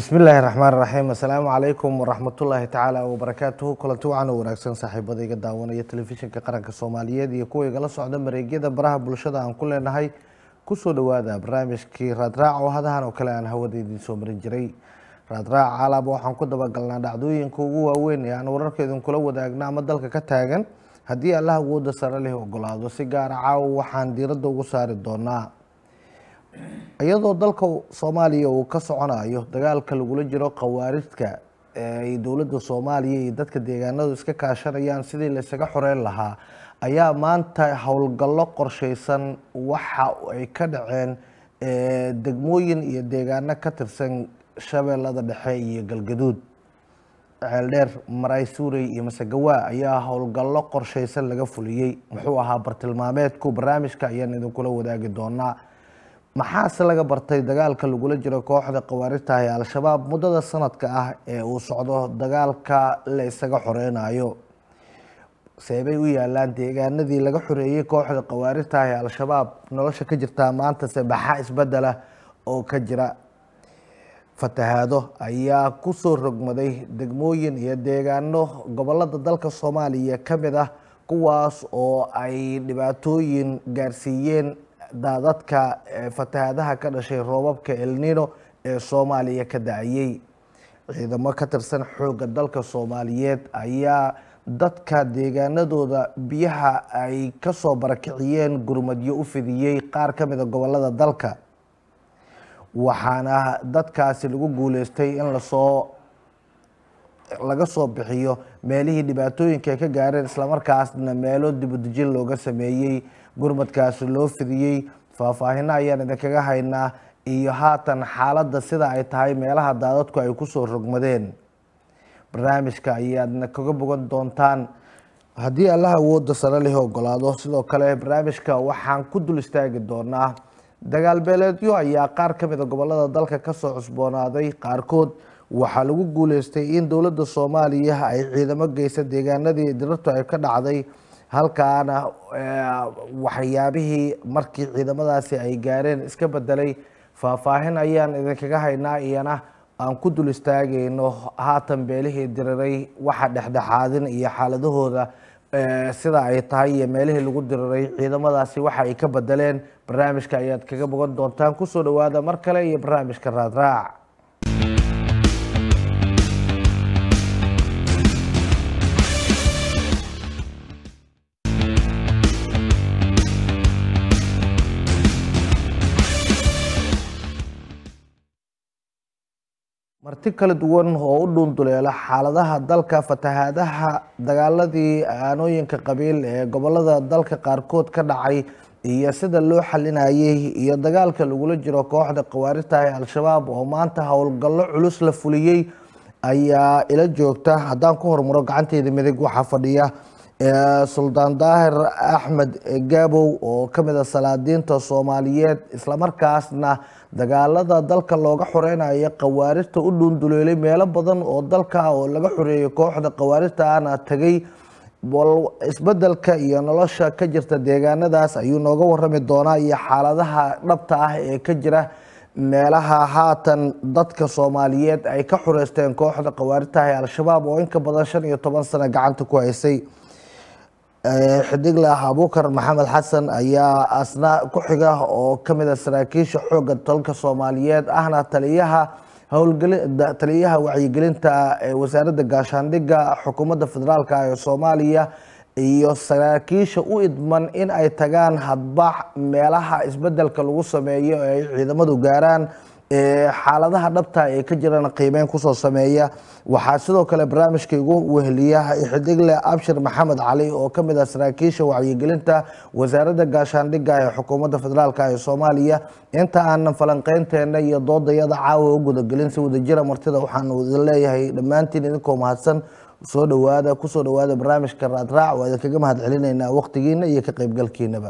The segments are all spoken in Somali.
bismillaahi raxmaan raxiim assalaamu calaykum waraxmatullaahi tacaala wabarakaatuhu kulanti wacan oo wanaagsan saaxiibada iga daawanaya telefishinka qaranka soomaaliyeed iyo kuwa igala socda mareegyada baraha bulshada aan ku leenahay kusoo dhawaada barnaamijkii raadraac oo hadahan oo kale aan hawada idiin soo marin jiray raadraac alaaba waxaan ku dabagalnaa dhacdooyinka ugu waaweyn ee aan wararka idinkula wadaagna ama dalka ka taagan haddii allah awooda sare leh ogolaado si gaara caawa waxaan diiradda ugu saari doonaa iyadoo dalka soomaaliya uu ka soconayo dagaalka lagula jiro khawaarijka ay dowladda soomaaliya iyo dadka deegaanadu iska kaashanayaan sidii laysaga xoreyn lahaa ayaa maanta howlgallo qorsheysan waxa ay ka dhaceen degmooyin iyo deegaano ka tirsan shabeellada dhexe iyo galgaduud ceeldheer maray suurey iyo masagawaa ayaa howlgallo qorsheysan laga fuliyey muxuu ahaa bartilmaameedku barnaamijka ayaan idinkula wadaagi doonaa maxaase laga bartay dagaalka lagula jiro kooxda khawaarijta ee al-shabaab muddada sanadka ah ee uu socdo dagaalka la isaga xoreynayo seebay u yaalaan deegaanadii laga xoreeyey kooxda khawaarijta ee al-shabaab nolosha ka jirtaa maantase maxaa isbedela oo ka jira fatahaado ayaa kusoo rogmaday degmooyin iyo deegaano gobolada dalka soomaaliya ka mid ah kuwaas oo ay dhibaatooyin gaarsiiyeen daadadka fatahaadaha ka dhashay roobabka elnino ee soomaaliya ka da-ayey ciidamo ka tirsan xoogga dalka soomaaliyeed ayaa dadka deegaanadooda biyaha ay kasoo barakiciyeen gurmadyo u fidiyey qaar ka mida gobolada dalka waxaana dadkaasi lagu guuleystay in lasoo laga soo bixiyo meelihii dhibaatooyinka ay ka gaareen islamarkaasna meelo dibudejin looga sameeyey gurmadkaasi loo fidiyey faahfaahino ayaan idinkaga haynaa iyo haatan xaaladda sida ay tahay meelaha daadadku ay kusoo rogmadeen barnaamijka ayaadna kaga bogan doontaan haddii allah awooda sare leh ogolaado sidoo kale barnaamijka waxaan ku dul istaagi doonaa dagaal beeleedyo ayaa qaar ka mida gobolada dalka kasoo cusboonaaday qaarkood waxaa lagu guuleystay in dowladda soomaaliya ay ciidamo geysa deegaanadii dirartu ay ka dhacday halkaana waxyaabihii markii ciidamadaasi ay gaareen iska bedelay faahfaahin ayaan idinkaga haynaa iyana aan ku dul istaagayno haatan beelihii diriray waxa dhexdhexaadin iyo xaaladahooda sida ay tahay iyo meelihii lagu diriray ciidamadaasi waxa ay ka bedeleen barnaamijka ayaad kaga bogan doontaan kusoo dhawaada mar kale iyo barnaamijka raadraac marti kala duwan oo u dhuunduleela xaaladaha dalka fatahaadaha dagaaladii aanooyinka qabiil ee gobolada dalka qaarkood ka dhacay iyo sida loo xalinayay iyo dagaalka lagula jiro kooxda khawaarijta ee al-shabaab oo maanta howlgallo culus la fuliyey ayaa ila joogta haddaan ku hormaro gacanteeda midig waxaa fadhiya suldaan daahir axmed gaabow oo ka mid a salaadiinta soomaaliyeed islamarkaasna dagaalada dalka looga xoreynayo khawaarijta u dhuunduleelay meelo badan oo dalka oo laga xoreeyay kooxda khawaarijta ana tagay isbedelka iyo nolosha ka jirta deegaanadaas ayuu nooga warami doonaa iyo xaaladaha dhabta ah ee ka jira meelaha haatan dadka soomaaliyeed ay ka xoreysteen kooxda khawaarijta ee al-shabaab oo inka badan shan iyo toban sano gacanta ku haysay xidiglah abuukar maxamed xasan ayaa asna ku xiga oo kamid a saraakiisha xoogga dalka soomaaliyeed ahna taliyaha howlgeli taliyaha wacyigelinta ee wasaaradda gaashaandhigga xukuumadda federaalk ee soomaaliya iyo saraakiisha u idman in ay tagaan hadbax meelaha isbedelka lagu sameeyo ee ay ciidamadu gaaraan xaaladaha dhabta ee ka jirana qiimeyn kusoo sameeya waxaa sidoo kale barnaamijka igu weheliya xidigle abshir maxamed cali oo kamid ah saraakiisha wacyigelinta wasaaradda gaashaandhigga ee xukuumadda federaalk ee soomaaliya inta aanan falanqeynteena iyo doodayada caawa u gudagelin si wadajira martida waxaanu idin leeyahay dhammaantiin idinkoo mahadsan soo dhawaada kusoo dhawaada barnaamijka raadraac waa idinkaga mahad celinaynaa waqtigiina iyo ka qeybgalkiinaba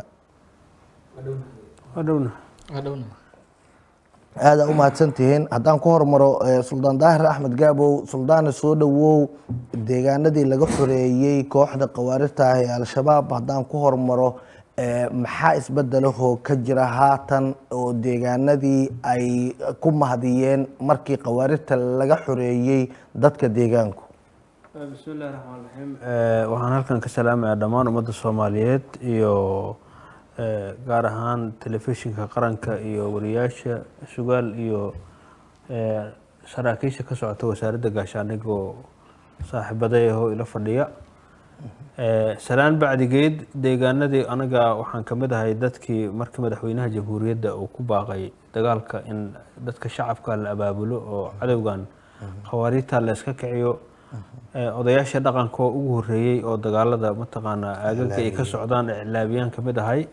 aada u mahadsantihiin haddaan ku hormaro suldaan daahir axmed gaabow suldaana soo dhawow deegaanadii laga xoreeyey kooxda khawaarijta ah ee al-shabaab haddaan ku hormaro Eh, maxaa isbedelahoo ka jira haatan oo deegaanadii ay ku mahadiyeen markii khawaarijta laga xoreeyey dadka deegaanku bismi illahi raxmaan raxiim waxaan halkan ka salaamayaa dhammaan ummadda soomaaliyeed iyo eh, gaar ahaan telefishinka qaranka iyo wariyaasha sugaal iyo eh, saraakiisha ka socota wasaaradda gaashaaniga oo saaxiibaday ahoo ila fadhiya Eh, salaan bacdigeed deegaanadii anaga waxaan ka mid ahay dadkii markii madaxweynaha jamhuuriyadda uu ku baaqay dagaalka in dadka shacabka la abaabulo oo cadowgan khawaariijta la iska kiciyo Eh, odayaasha dhaqanka oo ugu horeeyey oo dagaalada mataqaanaa aagaga ay ka socdaan iclaabiyaan ka mid ahay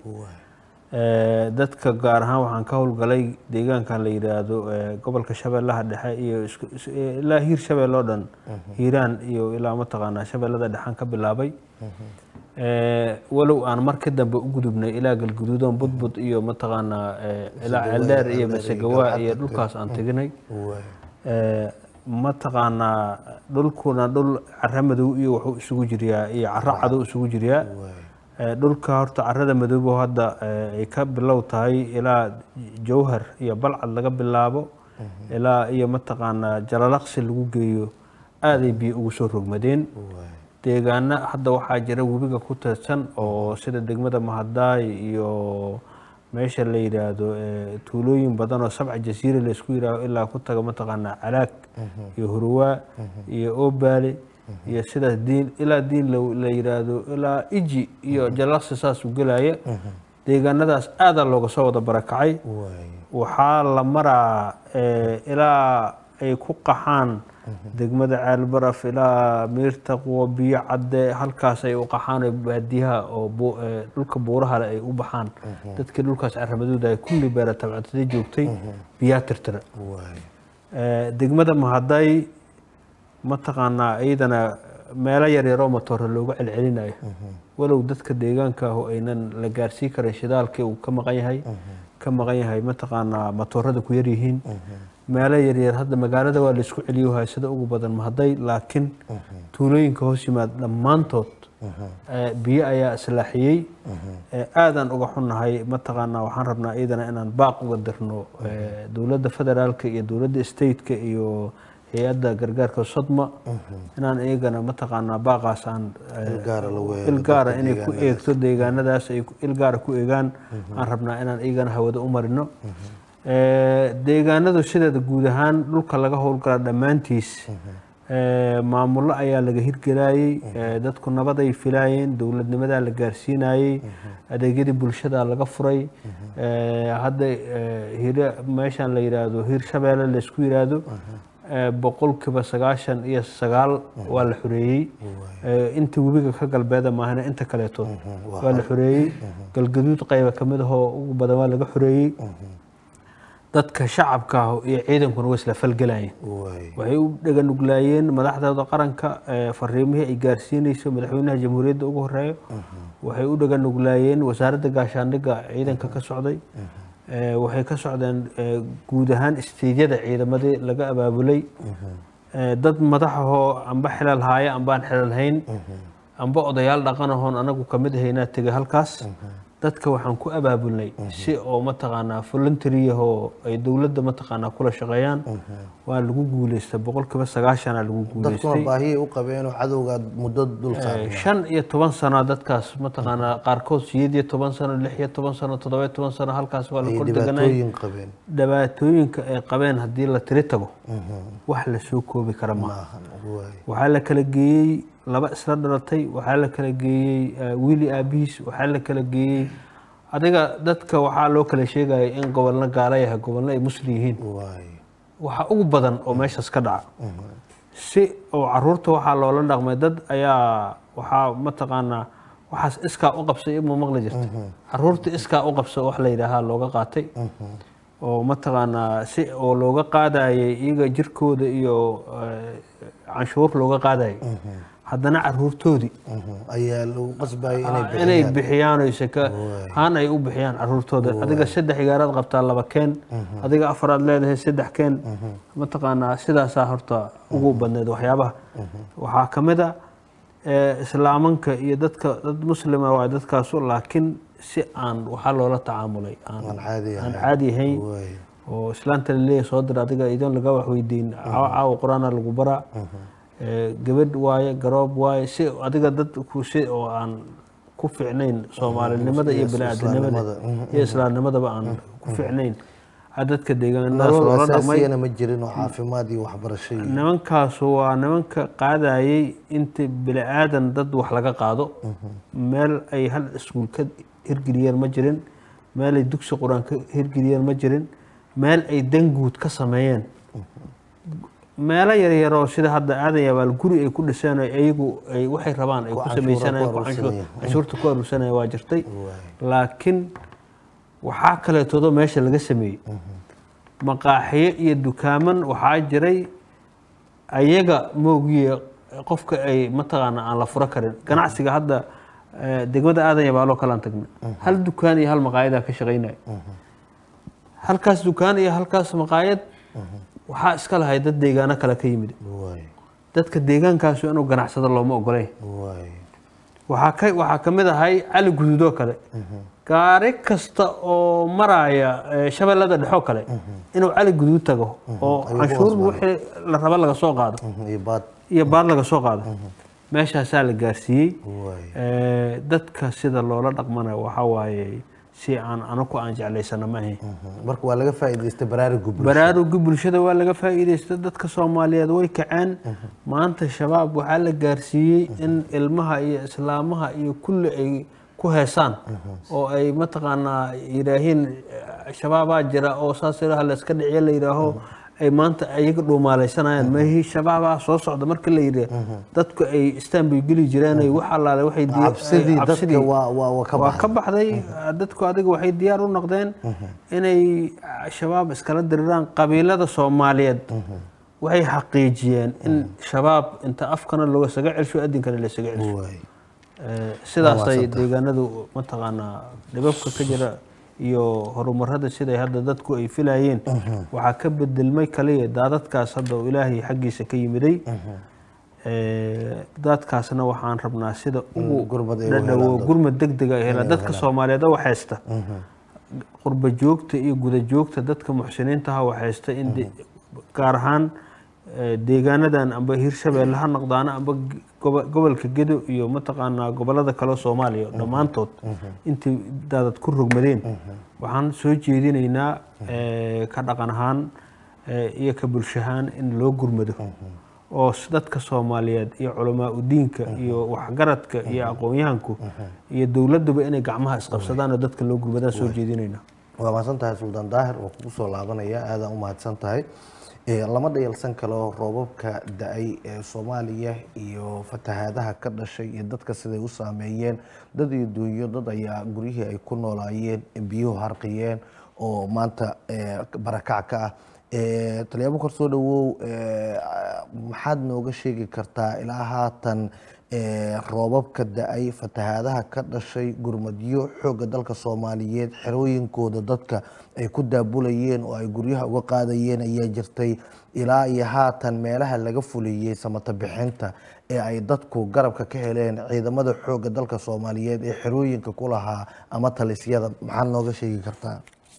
Eh, dadka gaar ahaan waxaan ka howlgalay deegaankan la yidhaahdo eh, gobolka shabeellaha dhexe iyo isku- is- eh, ilaa hiir shabeelle oo dhan hiiraan iyo ilaa mataqaanaa shabeellada dhexaan ka bilaabay Eh, walow aan mar ka dambe u gudubnay ilaa galguduudon budbud iyo mataqaanaa eh, ilaa ceeldheer iyo masegawaa iyo dhulkaas aan teginay Eh, mataqaanaa dhulkuna dhul cara madow iyo wuxuu isugu jiryaa iyo caro cadow isugu jiryaa Eh, dhulka horta carada madoobo hadda eh, ay ka bilow tahay ilaa jawhar iyo balcad laga bilaabo ilaa iyo mataqaanaa jalalaqsi lagu geeyo aaday biyo ugu soo rogmadeen deegaana hadda waxaa jira webiga ku teedsan oo sida degmada mahadaay iyo meesha la yidhaahdo eh, tuulooyin badan oo sabca jasiire laysku yidhaaho ilaa ku taga mataqaanaa calaag iyo hurwaa iyo oobaale iyo sidaas diin ilaa diin la- la yidhaahdo ilaa iji iyo jalaqsi saas u gelaya deegaanadaas aadaa looga soo wada barakacay waxaa la maraa eh, ilaa ay ku qaxaan degmada ceelbaraf ilaa miirta quwa biyo cadde halkaas ay u qaxaan oo baadiyaha oo bu- eh, dhulka buuraha leh ay u baxaan dadkii dhulkaas caramadooda ay kulli beera tabcatada joogtay biyaa tirtira Eh, degmada mahaday mataqaanaa iyadana meelo yaryaroo matooro looga celcelinayo walow dadka deegaanka ah oo aynan la gaarsii karin shidaalkii uu ka maqan yahay ka maqan yahay mataqaanaa matoorada ku yaryihiin meelo yaryar hadda magaalada waa laisku celiyo haysada ugu badan mahaday laakiin tuulooyinka hoos yimaad dhammaantood eh, biyo ayaa islaaxiyey Eh, aadaan uga xunnahay mataqaanaa waxaan rabnaa iyadana inaan baaq uga dirno eh, dowladda federaalka iyo dowladda stateka iyo hay-adda gargaarka sodma inaan iyagana mataqaanaa baaqaas aan eh, Ilgaara lagu eego ilgaara dadka inay ku eegto deegaanadaas ay ku- ilgaara ku eegaan aan rabnaa inaan iyagana hawada u marino Eh, deegaanadu sideeda guud ahaan dhulka laga howlgala dhammaantiis eh, maamullo ayaa laga hirgelayey eh, dadku nabaday filaayeen dowladnimadaa la gaarsiinayey adeegyadii bulshada laga furay Eh, hadda eh, hira meeshan la yidhaahdo hiir shabeelle laysku yidhaahdo eh, boqolkiiba sagaashan iyo sagaal waa la xoreeyey Eh, inta webiga ka galbeeda maahana inta kaleeto waa la xoreeyey galgaduud qayba ka mid ahoo ugu badan waa laga xoreeyey dadka shacabka ah iyo ciidankuna way isla falgelayeen waxay u dhaganuglaayeen madaxdooda qaranka eh, fariimihii ay gaarsiinayso madaxweynaha jamhuuriyadda ugu horeeyo waxay u dhaganuglaayeen wasaaradda gaashaandhigga ciidanka ka socday Eh, waxay ka socdeen eh, guud ahaan isteydyada ciidamadii laga abaabulay Eh, dad madaxahoo amba xilal haaya ambaan xilal hayn amba odayaal dhaqanahoon anagu kamid ahaynaa tegay halkaas dadka waxaan ku abaabulnay si oo mataqaanaa voluntariyahoo ay dowladda mataqaanaa kula shaqeeyaan waa lagu guuleystay boqolkiiba sagaashanaa lagu dadkuna guuleystay baahiyay u qabeenoo cadowga muddo dul Eh, saaran shan iyo toban sano dadkaas mataqaanaa qaarkood sideed iyo toban sano lix iyo toban sano toddoba iyo toban sano halkaas waa la ay kor deganay dhibaatooyin qabeen dhibaatooyinka ay qabeen haddii la tiri tago wax la soo koobi kara maaha Waay. waxaa la kala geeyey laba isla dhalatay waxaa la kala geeyey eh, wiili aabihiis waxaa la kala geeyey adiga dadka waxaa loo kala sheegaya in gobolna gaala yahay gobolna ay muslim yihiin Waay. waxa ugu badan oo meeshaas ka dhaca si oo caruurta waxaa loola dhaqmay dad ayaa waxaa mataqaanaa waxaas iskaa u qabsay ima maqli jirta caruurta iskaa u qabsa wax la yidhaahaa looga qaatay oo mataqaanaa si oo looga qaadayay iyaga jirkooda iyo eh, canshuur looga qaadayay haddana caruurtoodii Mhm. ayaa lagu qasbayay inay inay bixiyaan bixiyaan oy saka haan ay u bixiyaan caruurtooda adiga saddex igaaraad qabtaa laba keen adiga afaraad leedahay saddex keen mataqaanaa sidaasaa horta ugu badneed waxyaabaha waxaa ka mid a eh, islaamanka iyo dadka dad muslima waa dadkaasu laakiin si aan waxaa loola tacaamulay aan aan caadi aan ahayn caadi ahayn waay oo islaanta laleeyahay soo dir adiga idoon laga wax weydiin caawa caawa qur-aana lagu baraa Eh, gabadh waaye garoob waaye si adiga dad ku si oo aan ku fiicnayn soomaalinimada iyo Yes, bini-aadamnimada islaamnimada. iyo islaamnimadaba aan ku fiicnayn a dadka deegaanadaas nolol loola dhaqmay asaasiyana ma jirin oo caafimaad iyo waxbarasho iyo nimankaasu waa nimanka qaadayay inta bini aadan dad wax laga qaado meel ay hal iskuul ka hirgeliyeen ma jirin meel ay dugsi qur-aan ka hirgeliyeen ma jirin meel ay danguud ka sameeyeen meelo yaryaroo sida hadda aadan yabaal guri ay ku dhiseen oo iyagu ay waxay rabaan ay Ku ku canshuura samaysanayeen ku ku canshuur- aruursanayeen. canshuurta ku aruursanaya waa jirtay Waay. laakiin waxaa kaleetoodo meesha laga sameeyey maqaaxiyo iyo dukaaman waxaa jiray ayaga moogiye qofka ay mataqaana aan la furo karin ganacsiga hadda eh, degmada aadan yabaaloo kalaan tagna hal dukaan iyo hal maqaayadaa ka shaqaynaya halkaas dukaan iyo halkaas maqaayad waxaa iska lahay dad deegaano kale ka yimid waay dadka deegaankaasu inuu ganacsado looma ogolay waay waxaa ka waxaa ka mid ahay cali guduudoo kale gaari kasta oo maraya eh, shabeellada dhexoo kale inuu cali guduud tago oo ayuu ku canshuur qasbanay. wixii la raba laga soo qaado Mhm, iyo baad iyo baad laga soo qaado meeshaasaa la gaarsiiyey waay Eh, dadka sida loola dhaqmana waxaa waaye si aan anaku aan jeclaysana ma ahayn Mhm. marka waa laga faa'iidaystay baraaruga bulshada baraaruga bulshada waa laga faa'iidaysta dadka soomaaliyeed way kaceen maanta shabaab waxaa la gaarsiiyey in ilmaha iyo islaamaha iyo kulli ay ku heesaan oo ay mataqaanaa yidhaahiin eh, shabaabaa jira oo saas ilaha la iska dhiciyo la yidhaaho ay maanta ayaga dhuumaalaysanayaan meehii shabaabaa soo socda marka la yidhi dadku ay istaan bay geli jireen ay wax allaale waxay di- cabsidii ay- dadka waa waa waa ka waa ka baxay baxday dadku adiga waxay diyaar u noqdeen inay shabaab iskala diriraan qabiilada soomaaliyeed waxay xaqiijiyeen in shabaab inta afkana loogasaga celsho adinkana laysaga celsho waay Eh, sidaasay mahadsantahay. deegaanadu mataqaanaa dhibabka ka jira iyo horumarada siday hadda dadku ay filayeen waxaa ka bedelmay kaliya daadadkaas hadda oo ilaahay xaggiisa ka yimiday Eh, daadkaasna waxaan rabnaa sida ugu gurmad ay u dhadhawo helaan gurmad degdega ay helaan dadka soomaaliyeed oo waxaysta qurba joogta iyo guda joogta dadka muxsiniintaha waxaysta in de- gaar ahaan eh, deegaanadan amba hirshabeelle ha noqdaana amba g- gobo- gobolka gedo iyo mataqaanaa gobolada kale oo soomaaliya dhammaantood intay daadad ku rogmadeen waxaan soo jeedinaynaa eh, ka dhaqan ahaan eh, iyo ka bulsho ahaan in loo gurmado oo s- dadka soomaaliyeed iyo culamaa udiinka iyo waxgaradka iyo aqoon-yahanku iyo dowladuba inay gacmaha isqabsadaan oo dadka loo gurmadaan soo jeedinaynaa waa mahadsan tahay suldaan daahir oo kugu soo laabanaya aadaan u mahadsan tahay Eh, lama dhayalsan kalo roobabka da-ay ee soomaaliya iyo fatahaadaha ka dhashay iyo dadka siday u saameeyeen dad iyo duunyo dad ayaa guryihii ay ku noolaayeen biyuhu harqiyeen oo maanta eh, barakac ka ah Eh, talyaabo kor soo dhawow eh, maxaad nooga sheegi kartaa ilaa haatan eh, roobabka da-ay fatahaadaha ka dhashay gurmadyo xoogga dalka soomaaliyeed xerooyinkooda dadka ay ku daabulayeen oo ay guryaha uga qaadayeen ayaa jirtay ilaa iyo haatan meelaha laga fuliyey samata bixinta ee ay dadku garabka ka heleen ciidamada xoogga dalka soomaaliyeed ee xerooyinka ku lahaa ama talisyada maxaad nooga sheegi kartaa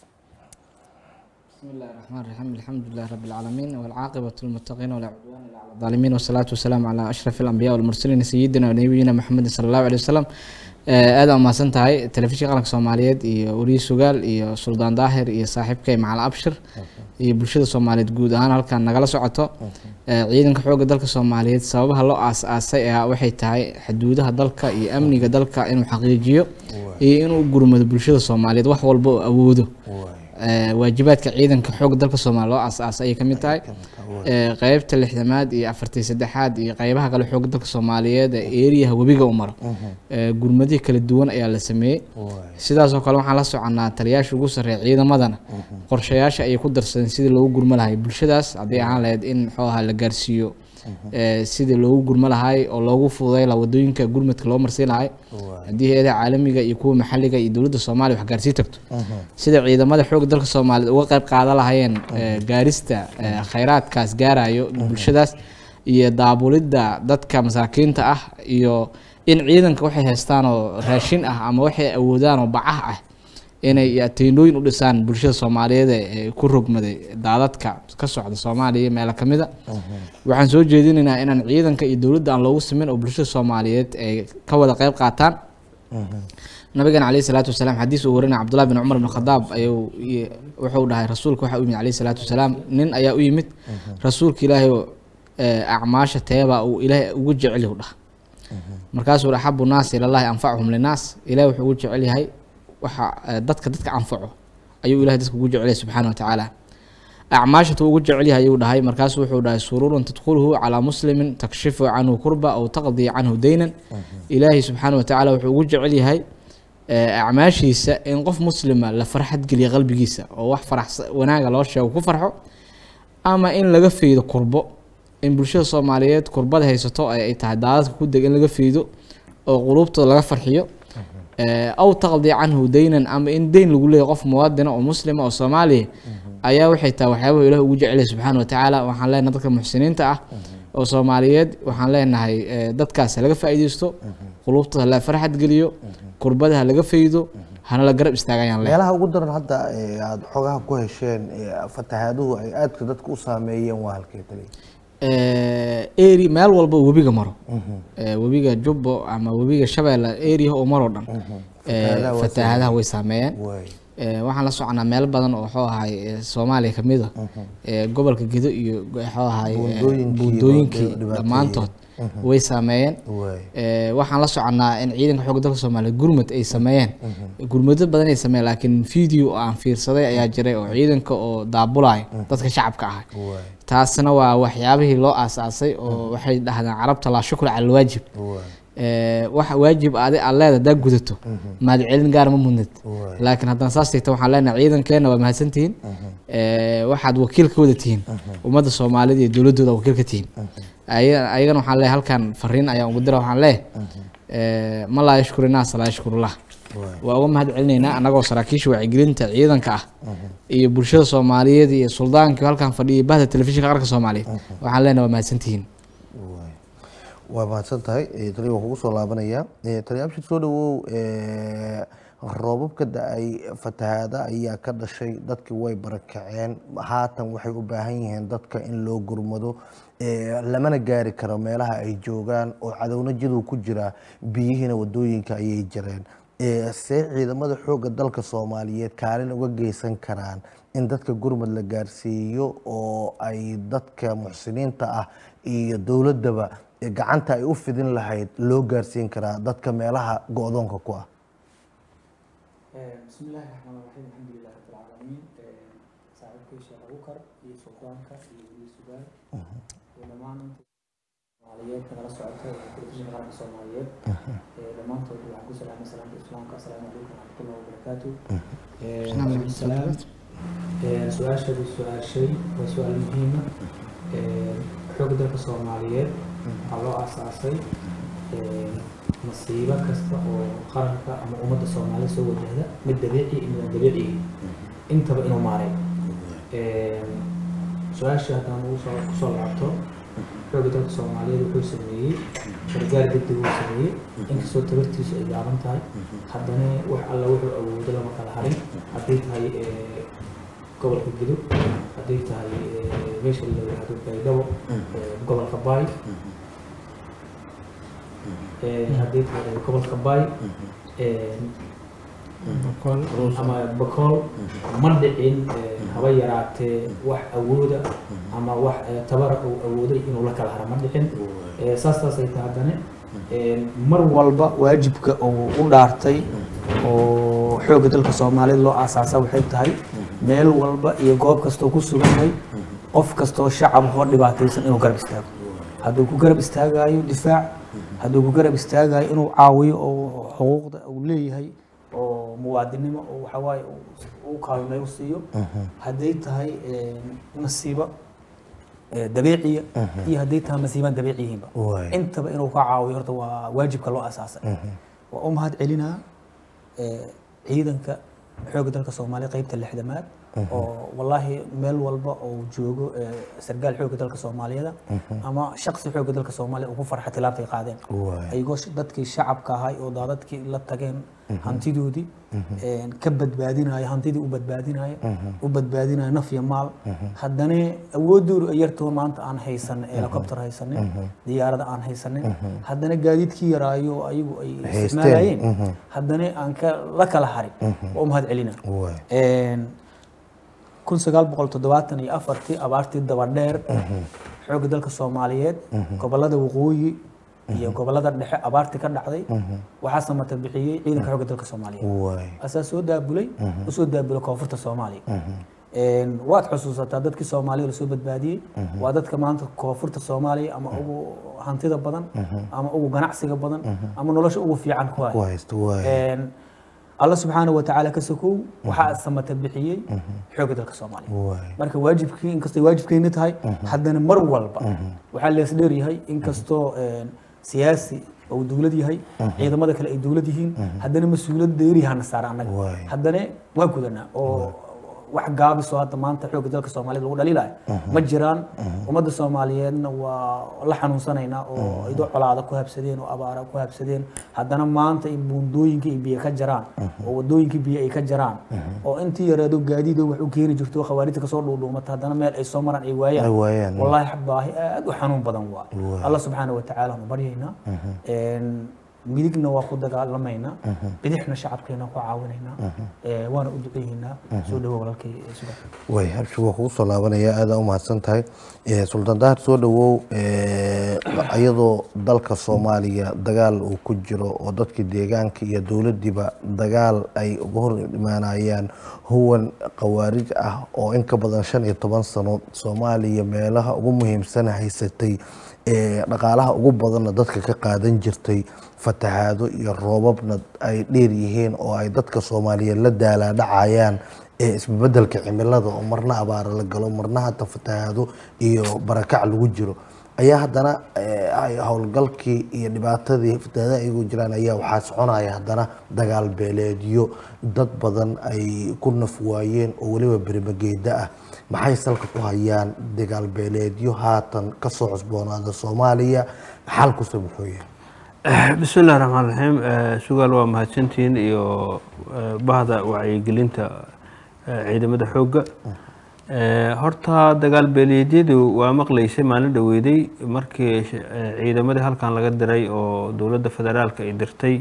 بسم الله الرحمن الرحيم الحمد لله رب العالمين والعاقبة للمتقين ولا عدوان إلا على الظالمين والصلاة والسلام على أشرف الأنبياء والمرسلين سيدنا ونبينا محمد صلى الله عليه وسلم aad aa mahadsan tahay telefishinka qaranka soomaaliyeed iyo weriye sugaal iyo suldaan daahir iyo saaxiibkay macal abshir iyo bulshada soomaaliyeed guud ahaan halkan nagala socoto ciidanka xoogga dalka soomaaliyeed sababaha loo aas-aasay ayaa waxay tahay xuduudaha dalka iyo amniga dalka inuu xaqiijiyo iyo inuu gurmado bulshada soomaaliyeed wax walba oo awoodo waajibaadka ciidanka xoogga dalka soomaaliya loo aas-aasay ayay kamid tahay qeybta lixdamaad iyo afartii saddexaad iyo qeybaha kale xoogga dalka soomaaliyeed ee eeriyaha webiga u maro gurmadihii kala duwan ayaa la sameeyey sidaasoo kale waxaan la soconaa taliyaasha ugu sarreeya ciidamadana qorshayaasha ayay ku darsadeen sidii loogu gurmo lahay bulshadaas hadday ahaan lahayd in muxuu ahaa la gaarsiiyo sidii loogu gurmo lahay oo loogu fududay laha wadooyinka gurmadka loo marsiin lahay haddii hay-adaha caalamiga iyo kuwa maxalliga iyo dowladda soomaaliya wax gaarsii tagto sida ciidamada xoogga dalka soomaaliyeed uga qayb qaadan lahayeen gaarista khayraadkaas gaarayo bulshadaas iyo daabulidda dadka masaakiinta ah iyo in ciidanka waxay haystaan oo raashin ah ama waxay awoodaan oo bacah ah inay teendhooyin u dhisaan bulshada soomaaliyeed ee ku rogmaday daadadka ka socda soomaaliya iyo meelo kamid a waxaan soo jeedinaynaa inaan ciidanka iyo dowladda aan loogu simin oo bulshada soomaaliyeed ay ka wada qeyb qaataan nabigan caleyhi salaatu wasalaam xadiis uu warinaya cabdullahi bin cumar bin khadaab ayuu i- wuxuu dhahay rasuulka waxaa u yimid caleyhi salaatu wasalaam nin ayaa u yimid rasuulka ilaahay oo eh, acmaasha teebaa uu ilaahay ugu jecel yahu dhah markaasuu yidhi axabu naasi ilallahi anfacuhum linaas ilahay wuxuu ugu jecel yahay waxa eh, dadka dadka anfaco ayuu ilahay dadka ugu jecel yahay subxaana wa tacaala acmaashatu ugu jecel yahay ayuu dhahay markaasuu wuxuu dhahay sururun tadkhuluhu calaa muslimin takshifu canhu kurba aw taqdii canhu deynan ilaahay subxaana wa tacaala wuxuu ugu jecel yahay eh, acmaashiisa in qof muslima la farxad geliya qalbigiisa oo wax farax wanaaga loo sheego ku farxo ama in laga faydo kurbo in bulshada soomaaliyeed kurbada haysato ay ay tahay daadadka ku deg in laga faydo oo quluubtooda laga farxiyo Eh, aw taqdi canhu deynan ama in deyn lagu leeyahy qof muwaadina oo muslima oo soomaaliya ayaa waxay tahay waxyaabaha ilaah ugu jecelyahay subxaana wa tacaala waxaan leenahay dadka muxsiniinta ah oo soomaaliyeed waxaan leenahay eh, dadkaas ha laga faa'iideysto quluubtooda hala farxad geliyo kurbada ha laga faydo hana la garab istaagayaan leh meelaha ugu daran hadda ee aada xogaha ku hesheen ee fatahaaduhu ay aadka dadka u saameeyeen waa halkee tali eri meel walba webiga maro Eh, webiga jubbo ama webiga shabeelle eriha oo maroo dhan Eh, Fatahaadaha waa fatahaadaha way saameeyeen waay Eh, waxaan la soconaa meelo badan oo wuxuu ahay eh, soomaaliya kamid a Eh, gobolka gedo iyo wuxuu ahay eh, Buundooyinkii buundooyinkii dhibaateeyey. dhammaantood way saameeyeen waay Eh, waxaan la soconaa in ciidanka xoogga dalka soomaaliya gurmud ay sameeyeen gurmudyo badan ay sameeyeen laakiin video aan fiirsaday ayaa jiray oo ciidanka oo daabulaya dadka shacabka ah waay taasna waa waxyaabihii loo aasaasay oo waxay dhahdaan carabta laa shukra cala alwaajib waay Eh, wax waajib adi aad leeda hadaa gudato mahad celin gaar ma mudnid waay laakiin haddana saas tigta waxaan leenahay ciidankeena waa mahadsantihiin Eh, waxaad wakiil ka wada tihiin ummadda soomaalida iyo dowladooda wakiil ka tihiin Aya- ayagana waxaan leeyahay halkan fariin ayaan ugu dira waxaan leeyahay ma laa yashkuru naas laa yashkurullah waay waa uga mahad celinaynaa annagoo saraakiisha wacyigelinta ciidanka ah iyo bulshada soomaaliyeed iyo suldaankii halkan fadhiyay bahda telefishinka qaranka soomaaliyeed waxaan leenahay waa mahadsantihiin waay waa mahadsan tahay Eh, tani waan kugu soo laabanaya Eh, tani abshir soo dhawow eh, roobab ka da-ay fatahaada ayaa ka dhashay dadkii way barakaceen haatan waxay u baahan yihiin dadka in loo gurmado Eh, lamana gaari karo meelaha ay joogaan oo cadowna jiduu ku jira biyihiina wadooyinka ayay jireen Eh, see ciidamada xoogga dalka soomaaliyeed kaalin uga geysan karaan in dadka gurmad la gaarsiiyo oo ay dadka muxsiniinta ah iyo dowladdaba eh, gacanta ay u fidin lahayd loo gaarsiin karaa dadka meelaha go-doonka ku ah بسم الله الرحمن الرحيم الحمد لله رب العالمين صاحبكي شيخ أبو بكر iyo suldaanka iyo weli sugaal iyo dhammaan soomaaliyeed nagala socota ee telefishinka qaranka soomaaliyeed ee dhammaantood waxaan ku salaamay salaamta islaamka asalaamu calaykum waraxmatullahi wabarakaatu salaam su-aashadu su-aashay waa su-aal muhiima xoogga dalka soomaaliyeed waxaa loo aasaasay masiibo kasta oo qaranka ama ummadda soomaalida soo wajahda mid dabiici iyo mid aan dabiiciga intaba inuu maaray su-aasha haddaan ugu soo kusoo laabto xoogga dalka soomaaliyeed wuxuu sameeyey gargaar degdeg uu sameeyey inkastoo tabartiisu ay gaaban tahay haddana wax alla wuxuu awoodo lama kala harin hadday tahay eh, gobolka gidub hadday tahay eh, meesha la yidhaahdo baydhabo eh, gobolka baay Eh, hadday tahay gobolka baay eh, ama bakool ma dhicin eh, haba yaraatee wax awooda ama wax eh, tabara uu awooday inuu la kala hara ma dhicin Eh, saas taasay tahay haddana eh, mar walba waajibka uu u dhaartay oo xoogga dalka soomaaliyeed loo aasaasa waxay tahay meel walba iyo goob kastoo ku sugan yahay qof kastoo shacab oo dhibaataysan inuu garab istaago hadduu ku garab istaagayo difaac hadduu ku garab istaagayo inuu caawiyo oo xuquuqda uu leeyahay oo muwaadinimo oo waxawaaye uu kaalmeeyo u siiyo hadday tahay eh, masiibo eh, dabiiciya iyo hadday tahay masiibaan dabiici yihiinba Waay. intaba inuu ka caawiyo horta waa waajibka loo asaasay waa u mahad celinaa eh, ciidanka xoogga dalka soomaaliya qeybta lixdamaad oo wallaahi meel walba oo joogo eh, sargaal xoogga dalka soomaaliyeed ama shaqsi xoogga dalka soomaaliya ugu farxa tilaabtay qaadeen Waay. ayagoo sh- dadkii shacabka ahay oo daadadkii la tageen hantidoodii een, ka badbaadinaya hantidii u badbaadinaya u badbaadinaya naf iyo maal haddana awoodoodu ay yartoo maanta aan haysan helicopter haysanin diyaarada aan haysanin haddana gaadiidkii yaraayo oo ayagu ay Haysteen, isticmaalayeen haddana aan ka la kala harin waa u mahad celina Waay. Een, kun sagaal boqol toddobaatan iyo afartii abaartii dabadheer xoogga dalka soomaaliyeed gobolada waqooyi iyo gobolada dhexe abaartii ka dhacday waxaa samata bixiyey ciidanka xoogga dalka soomaaliyeed waay asaa soo daabulay usoo daabulay koonfurta soomaaliya Een, waad xusuusataa dadkii soomaaliya lasoo badbaadiyey waa dadka maanta koonfurta soomaaliya ama ugu hantida badan ama ugu ganacsiga badan ama nolosha ugu fiican ku haya ku haysta waay Een, alla subxaana wa tacaala ka sokow waxaa samata bixiyey xoogga dalka soomaaliya waay marka waajibkii inkastay waajibkeenna tahay haddana mar walba waxaa lees dheer yahay inkastoo een, siyaasi uu dowlad yahay ciidamada kale ay dowlad yihiin haddana mas-uuliyad dheeriyahana saara annaga Waay. haddana waa gudanaa oo wax gaabisoo hadda maanta xoogga dalka soomaaliyeed lagu dhaliilayo ma jiraan ummadda soomaaliyeedna waa la xanuunsanaynaa oo idoo colaada ku habsadeen oo abaara ku habsadeen haddana maanta in buundooyinka ay biyo ka jaraan oo wadooyinka biyo ay ka jaraan oo intii yaraado gaadiidoo wax u keeni jirto oo khawaarijta kasoo dhuudhuumata haddana meel ay soo maraan ay Ay waayaan waayaan. wallaahi baahi aad u xanuun badan waa allah subxaana wa tacaala nu baryaynaa Een, midigna waa ku dagaalamaynaa bidixna shacabkeena ku caawinaynaa Ee, waana u duceeynaa soo dhawo walaalkay ee sugan way habshi waa kugu soo laabanaya aada u mahadsan tahay Eh, sultaan dahar soo dhawow eh, iyadoo dalka soomaaliya dagaal uu ku jiro oo dadkii deegaanka iyo dowladdiiba dagaal ay uga hor imaanayaan huwan khawaarij ah oo in ka badan shan iyo toban sano soomaaliya meelaha ugu muhiimsan haysatay ee dhaqaalaha ugu badanna dadka ka qaadan jirtay fatahaado iyo roobabna ay dheer yihiin oo ay dadka soomaaliyeed la daalaadhacayaan ee isbebedelka cimilada oo marna abaara la galo marna hata fatahaado iyo barakac lagu jiro ayaa haddana eh, ay howlgalkii iyo dhibaatadii fatahaadaha iyagu jiraan ayaa waxaa soconaya haddana dagaal beeleedyo dad badan ay ku naf waayeen oo weliba berimageeda ah maxay salka ku hayaan dagaal beeleedyo haatan kasoo cusboonaada soomaaliya xalkuse muxuu yahay bismi illahi raxmaan raxiim Eh, sugaal waa mahadsantihiin iyo eh, bahda wacyigelinta eh, ciidamada xoogga Eh, horta dagaal beeleedyadu waa maqlaysay maalin dhaweyday markii sh- eh, ciidamadii halkan laga diray oo dowladda federaalka ay dirtay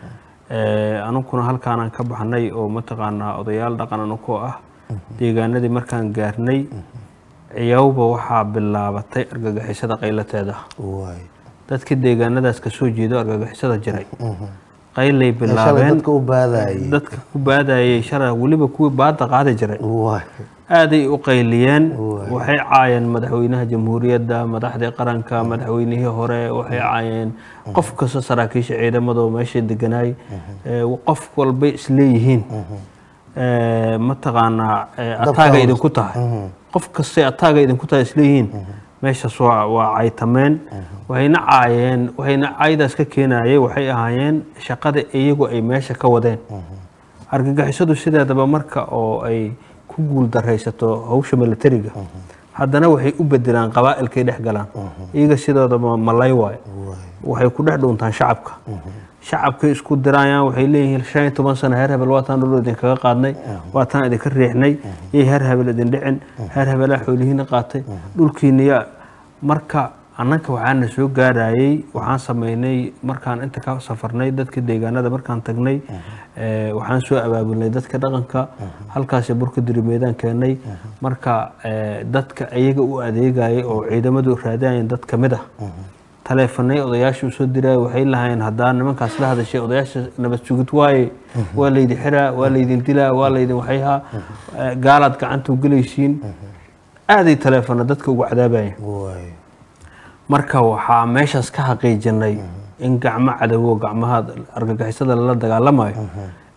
Eh, anuguna halkaanaan ka baxnay oo mataqaanaa odayaal dhaqan anukoo ah deegaanadii markaan gaarnay ciyawba waxaa bilaabatay argagixisada qaylateeda waay dadkii deegaanadaas kasoo jeedo argagixisada jiray qaylay shalay bilaabeen dadka u baadayay dadka ku baadayay shalay weliba kuwii baada qaadi jiray waay aaday u qayliyeen waxay caayeen madaxweynaha jamhuuriyadda madaxdii qaranka madaxweynihii hore waxay caayeen qof kasta saraakiisha ciidamada oo meesha deganaay Eh, qof walbay isleeyihiin Eh, mataqaanaa eh, ataaga idinku tahay qof kastay ataaga idinku tahay isleeyihiin meeshaas waa waa caytameen waxayna caayeen waxayna caydaas ka keenayay waxay ahaayeen shaqada iyagu ay meesha ka wadeen argagixisadu sideedaba marka oo ay ku guul daraysato hawsha militariga haddana waxay u bedelaan qabaa'ilkay dhex galaan iyaga sidoodaba malay waayo waxay ku dhex dhuuntaan shacabka shacabkay isku dirayaan waxay leeyihiin shan iyo toban sano heer hebel waataan dhul idinkaga qaadnay waataan idinka riixnay yay heer hebel idin dhicin heer hebelaa xoolihiina qaatay dhulkiiniya marka annanka waxaana soo gaarayay waxaan sameynay markaan inta ka safarnay dadka deegaanada markaan tagnay eh, waxaan soo abaabulnay dadka dhaqanka halkaasi burka dirimeedaan keenay marka eh, dadka iyaga u adeegayay oo ciidamadu raadayeen dad ka mid ah taleefanay odayaasha usoo diraya waxay lahaayeen haddaa nimankaas la hadashay odayaasha nabad sugid waaye waa laydin xiraa waa laydin dilaa waa laydin waxayhaa eh, gaalaad gacanta u gelaysiin aaday taleefana dadka ugu cadaabayeen waay marka waxaa meeshaas ka xaqiijinay in gacmo cadowo gacmaha argagixisada lala dagaalamayo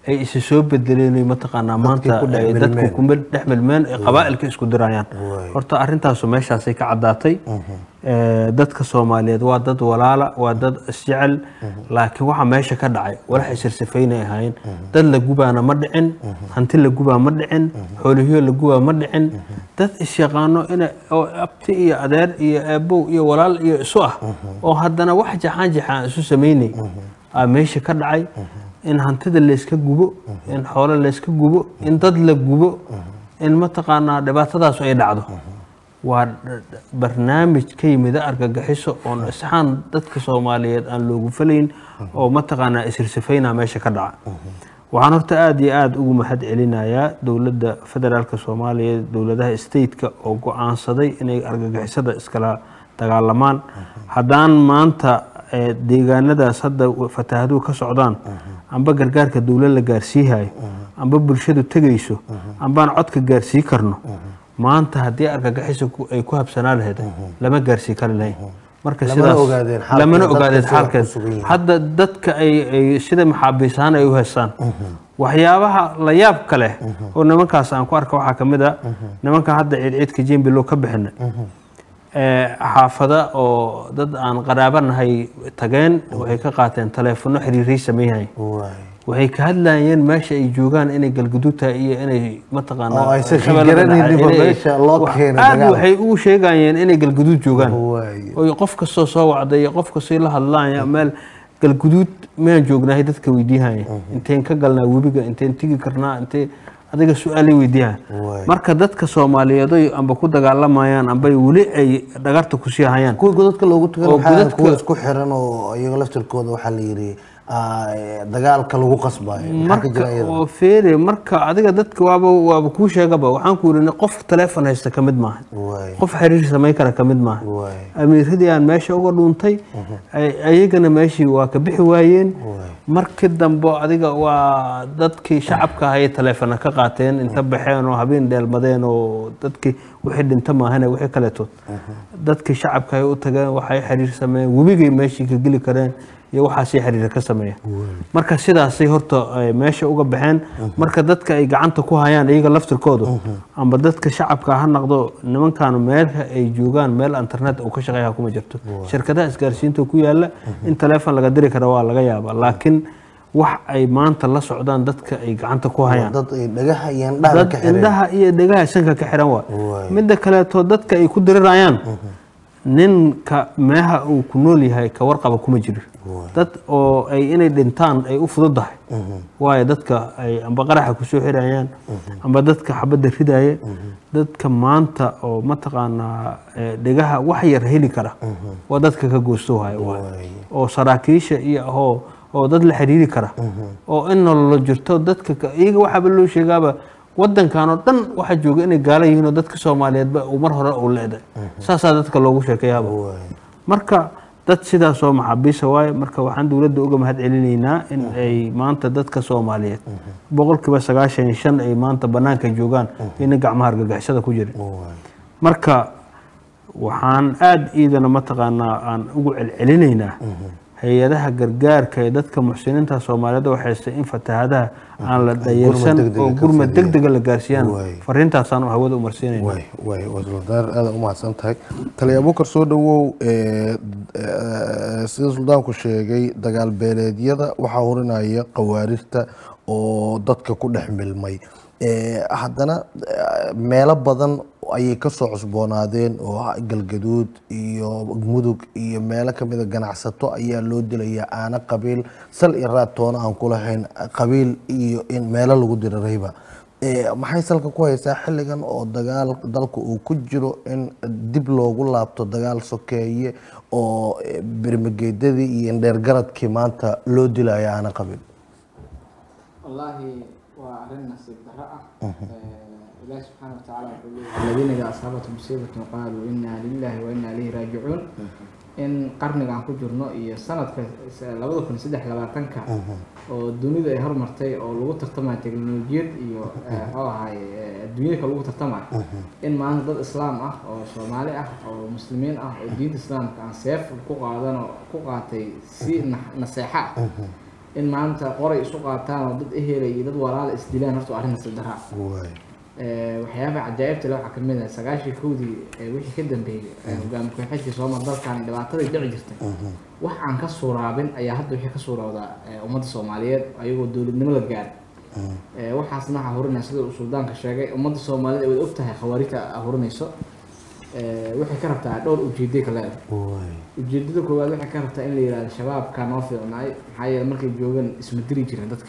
ay isa soo bedeleen ay mataqaanaa maanta ku dhex ay dadku milmeen. kuma dhex milmeen ay qabaa'ilka isku dirayaan Waay. horta arrintaasu meeshaasay ka caddaatay Eh, dadka soomaaliyeed waa dad walaala waa dad isjecel laakiin waxa meesha ka dhacay walax isirsifaynay ahaayeen dad la gubaana ma dhicin hanti la gubaa ma dhicin xoolihiyo la gubaa ma dhicin dad isyaqaano ina oo abti iyo adeer iyo aabow iyo walaal iyo isu ah oo haddana wax jaxaan jaxaan isu samaynay aa meesha ka dhacay in hantida layska gubo in xoolo layska gubo in dad la gubo in mataqaanaa dhibaatadaasu ay dhacdo waa barnaamij ka yimida argagixiso oon isxaan dadka soomaaliyeed aan loogu falayn oo mataqaanaa isirsifaynaa meesha ka dhaca waxaan horta aada iyo aada ugu mahad celinayaa dowladda federaalka soomaaliya dowladaha stateka oo go-aansaday inay argagixisada iskala dagaalamaan haddaan maanta eh, deegaanadaas hadda fatahaaduhu ka socdaan amba gargaarka dowlad la gaarsiihayo amba bulshadu tegayso ambaan codka gaarsii karno maanta haddii argagixisa ku- ay ku habsanaa lahayd lama gaarsii kari lahayn marka Lamana sidaas ogaadeen xaalkeeda, lamana dadka ogaadeen sida xaalkeed ku sugan yihiin. hadda dadka ay ay sida maxaabiis ahaan ay u haystaan waxyaabaha la yaabka leh oo nimankaas aan ku arka waxaa ka mid a nimankan hadda ciidciidka jembilow ka bixina ee, xaafada oo dad aan qaraaba nahay tageen waxay ka qaateen taleefono xiriiray sameeyhay waay waxay ka hadlayeen meesha ay joogaan inay galguduud tahay iyo inay mataqaanaa Oo aysan shabeellada garanaynin dhexe, inay- meesha loo wax- keenay aad dagaal. waxay ugu sheegayeen inay galguduud joogaan waay oo qof kastoo soo wacday iyo qof kastoo la hadlaaya meel galguduud miyaan joognahay dadka weydiihaya inteen ka galnaa webiga inteen tigi karnaa intee adiga su-aalay weydiiyaha Waay. marka dadka soomaaliyeed oy amba ku dagaalamayaan amba weli ay dhagarta kusii hayaan kuwa godadka loogu tagan Oo waxaa godadka- kuwa isku xiran oo iyaga laftirkooda waxaa la yidhi ah, dagaalka lagu qasbayo maxaa ka jira marka iyada oo feere marka adiga dadka waaba waaba kuu sheegaba waxaan ku yidhi qof taleefon haysta ka mid maaha waay qof xiriir samayn kara ka mid maaha waay amiiradii aan meesha uga dhuuntay ay- ayagana meeshii waa ka bixi waayeen markii dambe adiga waa dadkii shacabka ahay taleefona ka qaateen inta baxeen oo habeen dheelmadeen oo dadkii wixii dhinta maahane wixii kaleetood dadkii shacabka ay u tageen waxay xiriir sameeyeen webigay meeshii ka geli kareen iyo waxaasay xiriir ka sameeyeen marka sidaasay horta ay meesha uga baxeen marka dadka ay gacanta ku hayaan iyaga laftirkooda amba dadka shacabka ha noqdo nimankan meelka ay joogaan meel internet uu ka shaqeeya kuma jirto shirkadaha isgaarsiinta ku yaala in taleefon laga diri kara waa laga yaabaa laakiin wax ay maanta la socdaan dadka ay gacanta ku hayaan dad ay dhagaha iyo indhaha dad ka xireen indhaha iyo dhegaha sanka ka xiran waa Waay. midda kaleeto dadka ay ku dirirayaan ninka meeha uu ku nool yahay ka warqaba kuma jiro dad oo ay inay dhintaan ay u fududahay waayo dadka ay amba qaraxa kusoo xirayaan amba dadka xabadda ridaya dadka maanta oo mataqaanaa eh, dhegaha wax yar heli kara waa dadka ka goostoohaya waayo Waay. oo saraakiisha iyo oo oo dad la xiriiri kara oo in nololo jirto dadka ka- iyaga waxaaba loo sheegaaba wadankan oo dhan waxaa jooga inay gaala yihiin oo dadka soomaaliyeedba uu mar hore uu leeday saasaa dadka loogu sheekeeyaaba waay marka dad sidaas oo maxaabiisa waaye marka waxaan dowladda uga mahad celinaynaa in ay maanta dadka soomaaliyeed boqolkiiba sagaashan iyo shan ay maanta banaanka joogaan ina gacmaha argagixisada ku jirin waay marka waxaan aada iidana mataqaanaa aan ugu celcelinaynaa hay-adaha gargaarka ee dadka muxsiniinta soomaaliyeed oo haystay in fatahaadaha aan la dhayarsan degdega oo ka gurmad fadhiya. degdega la gaarsiiyaan Waay. fariintaasaan hawada umarsiinayna waay waay wasuldaar aada u mahadsan tahay taliya abuukar soo dhawow ee, ee, sida suldaanku sheegay dagaal beeleedyada waxaa hurinaya qawaarirta oo dadka ku dhex milmay Ee, haddana eh, meelo badan ayay kasoo cusboonaadeen oo ah galgaduud iyo mudug iyo meelo kamida ganacsato ayaa loo dilayaa aana qabiil sal iyo raad toona aan ku lahayn qabiil iyo in meelo lagu dirarayba Ee, maxay salka ku haysaa xilligan oo dagaal dalka uu ku jiro in dib loogu laabto dagaal sokeeye oo eh, bermageedadii iyo indheergaradkii maanta loo dilayo aana qabiil والله وأرنا نصيب دراء الله سبحانه وتعالى يقول الذين إذا أصابتهم مصيبة قالوا إنا لله وإنا إليه راجعون in qarnigan ku jirno iyo sanadka labada kun saddex labaatanka oo dunida ay hormartay oo lagu tartamayo teknolojiyad iyo muxuu ahaay adduunyada lagu tartamayo in maanta dad islaam ah oo soomaali ah oo muslimiin ah oo diinta islaamka aan seef ku qaadano ku qaatay si na- naseexo ah in maanta qoray isu qaataan oo dad ehela iyo dad walaala isdilaan horta waa arrin nasib daraa waay waxyaabaha cajaa'ibta le waxaa kamid ah sagaashii kowdii ee wixii ka dambeeyey ee hogaami ku-xigeenkii soomar dalkan dhibaatadii dhici jirtay wax aan ka suuraabin ayaa hadda wixii ka suurowdaa ee ummadda soomaaliyeed ayagoo dowladnimo la gaaray Ee, waxaasna waxaa hurinaya sida uu suldaanka sheegay ummadda soomaaliyeed ay wada og tahay khawaarijta hurinayso Ee, waxay ka rabtaa dhowr ujeeday ka leedahay waay ujeedada koowaad waxay ka rabtaa in la yihahdo shabaabka noo fiicnaay maxaa yeele markay joogan isma diri jiren dadka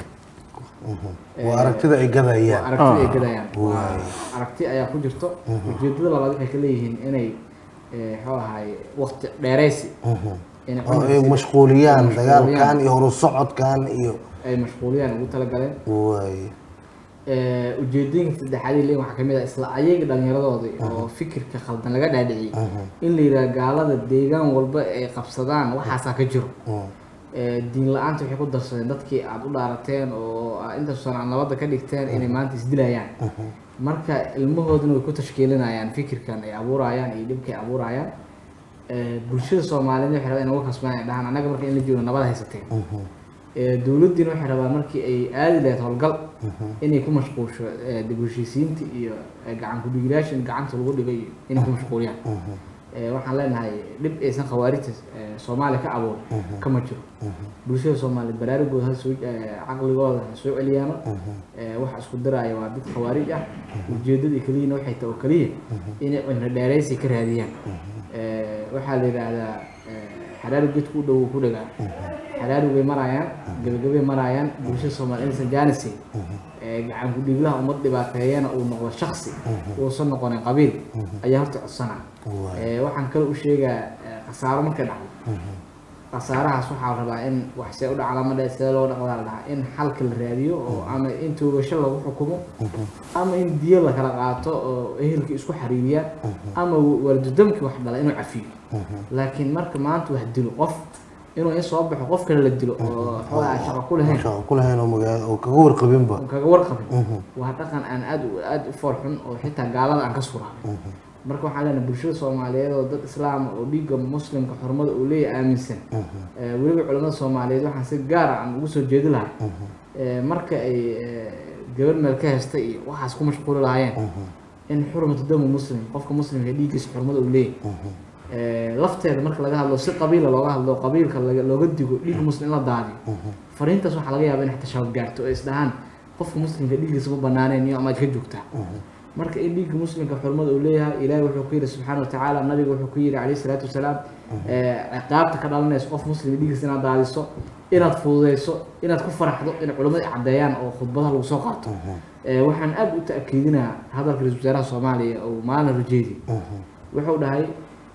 waa aragtida ay waa gadayaan aragti ay gadayaan waa Waay. aragti ayaa ku jirto ujeedada labaad waxay ka leeyihiin inay eh, muxuu ahay waqti dheeraysi inay oo ay cumrigiisa- mashquuliyaan ay dagaalkan iyo horu socodkan iyo ay mashquuliyaan ugu talagaleen waay Eh, ujeedooyinka saddexaad ay leeyihin waxaa kamid ah isla ayaga dhalinyaradooda oo fikirka khaldan laga dhaadhiciyey in la yidhaha gaalada deegaan walba ay qabsadaan waxaasaa ka jiro Eh, diin la-aanta waxay ku darsadeen dadkii aada u dhaarateen oo aa intaasoo aan nabadda ka dhigteen inay maanta isdilayaan marka ilmahooduna way ku tashkiilinayaan fikirkan ay abuurayaan iyo dhibka ay abuurayaan Eh, bulshada soomaaliyeed waxay rabaan in uga kasbaan ay dhahaan annaga marka in la joogo nabad haysateen Eh, dowladdiina waxay rabaa markii ay aadi lahayd howlgal inay ku mashquulsho eh, dib u heshiisiinta iyo eh, gacan ku-dhigilaasha in gacanta lagu dhigay iyo inay ku mashquuliyaan Eh, waxaan leenahay dhib aysan khawaarijta eh, soomaaliya ka abuurin kama jiro bulshada soomaaliyeed baraarugooda ha soo eh, caqligooda ha soo celiyaano Eh, waxa isku diraya waa dad khawaarij ah ujeedada keliyana waxay tahay oo keliya inay cimri dheeraysi ka raadiyaan Eh, waxaa la yidhaahdaa eh, xaraari gedku u dhow ku dhagaa xaraari way marayaan gabagabay marayaan bulshada soomaaliya inaysan jaanisayn gacan ku-dhiiglaha ummad dhibaateeyana uu noqdo shaksi uusan noqonin qabiil ayaa horta codsanaa Eh, waxaan kale u sheegaa eh, khasaaro markay dhacdo khasaarahaas waxaa la rabaa in wax see u dhaca lama dhe see loo dhaqdaa la dhahaa in xalka la raadiyo oo ama in toogasho lagu xukumo ama in diyo la kala qaato oo ehelkii isku xariiriyaan ama waalidudamkii wax dhala inuu cafiyo laakiin marka maanta wax dilo qof inuu in soo baxo qof kale la dilo oo xoogaa shaqo ku lahayn shaqo ku lahayn oo magaalo oo kaga warqabinba oo kaga warqabin waa dhaqan aan aad u aad u fool xun oo xitaa gaalada aan ka suraabin marka waxaan leenahay bulshada soomaaliyeed oo dad islaam oo dhiigga muslimka xurmada uu leeyahay aaminsan Eh, weliba culamada soomaaliyeed waxaan si gaara aan ugu soo jeedi lahaa Eh, marka ay eh, gabar meel ka hesta iyo waxaas ku mashquuli lahaayeen in xurmatu damu muslim qofka muslimka dhiiggiisa xurmada uu leeyahay Eh, lafteeda marka laga hadlo si qabiila looga hadlo qabiilka laga- looga digo dhiigga muslim in la daadiyo fariintaas waxaa laga yaabaa in xitaa shabaab gaarto oo isdhahaan qofka muslimka dhiiggiisa ma banaaneen iyo amaad ka joogtaa marka in dhiigga muslimka xurmada uu leeyahay ilaahay wuxuu ku yidhi subxaana watacaala nabiga wuxuu ku yidhi calayhi salaatu wasalaam eh, ciqaabta ka dhalanayso qof muslim dhiiggiisa inaad daadiso inaad fududeyso inaad ku faraxdo in culimmada ay caddeeyaan oo khudbadaha lagu soo qaato Eh, waxaan aad u ta'kiidinaa hadalka ra-iisul wasaaraha soomaaliya oo maalin rajeedi wuxuu dhahay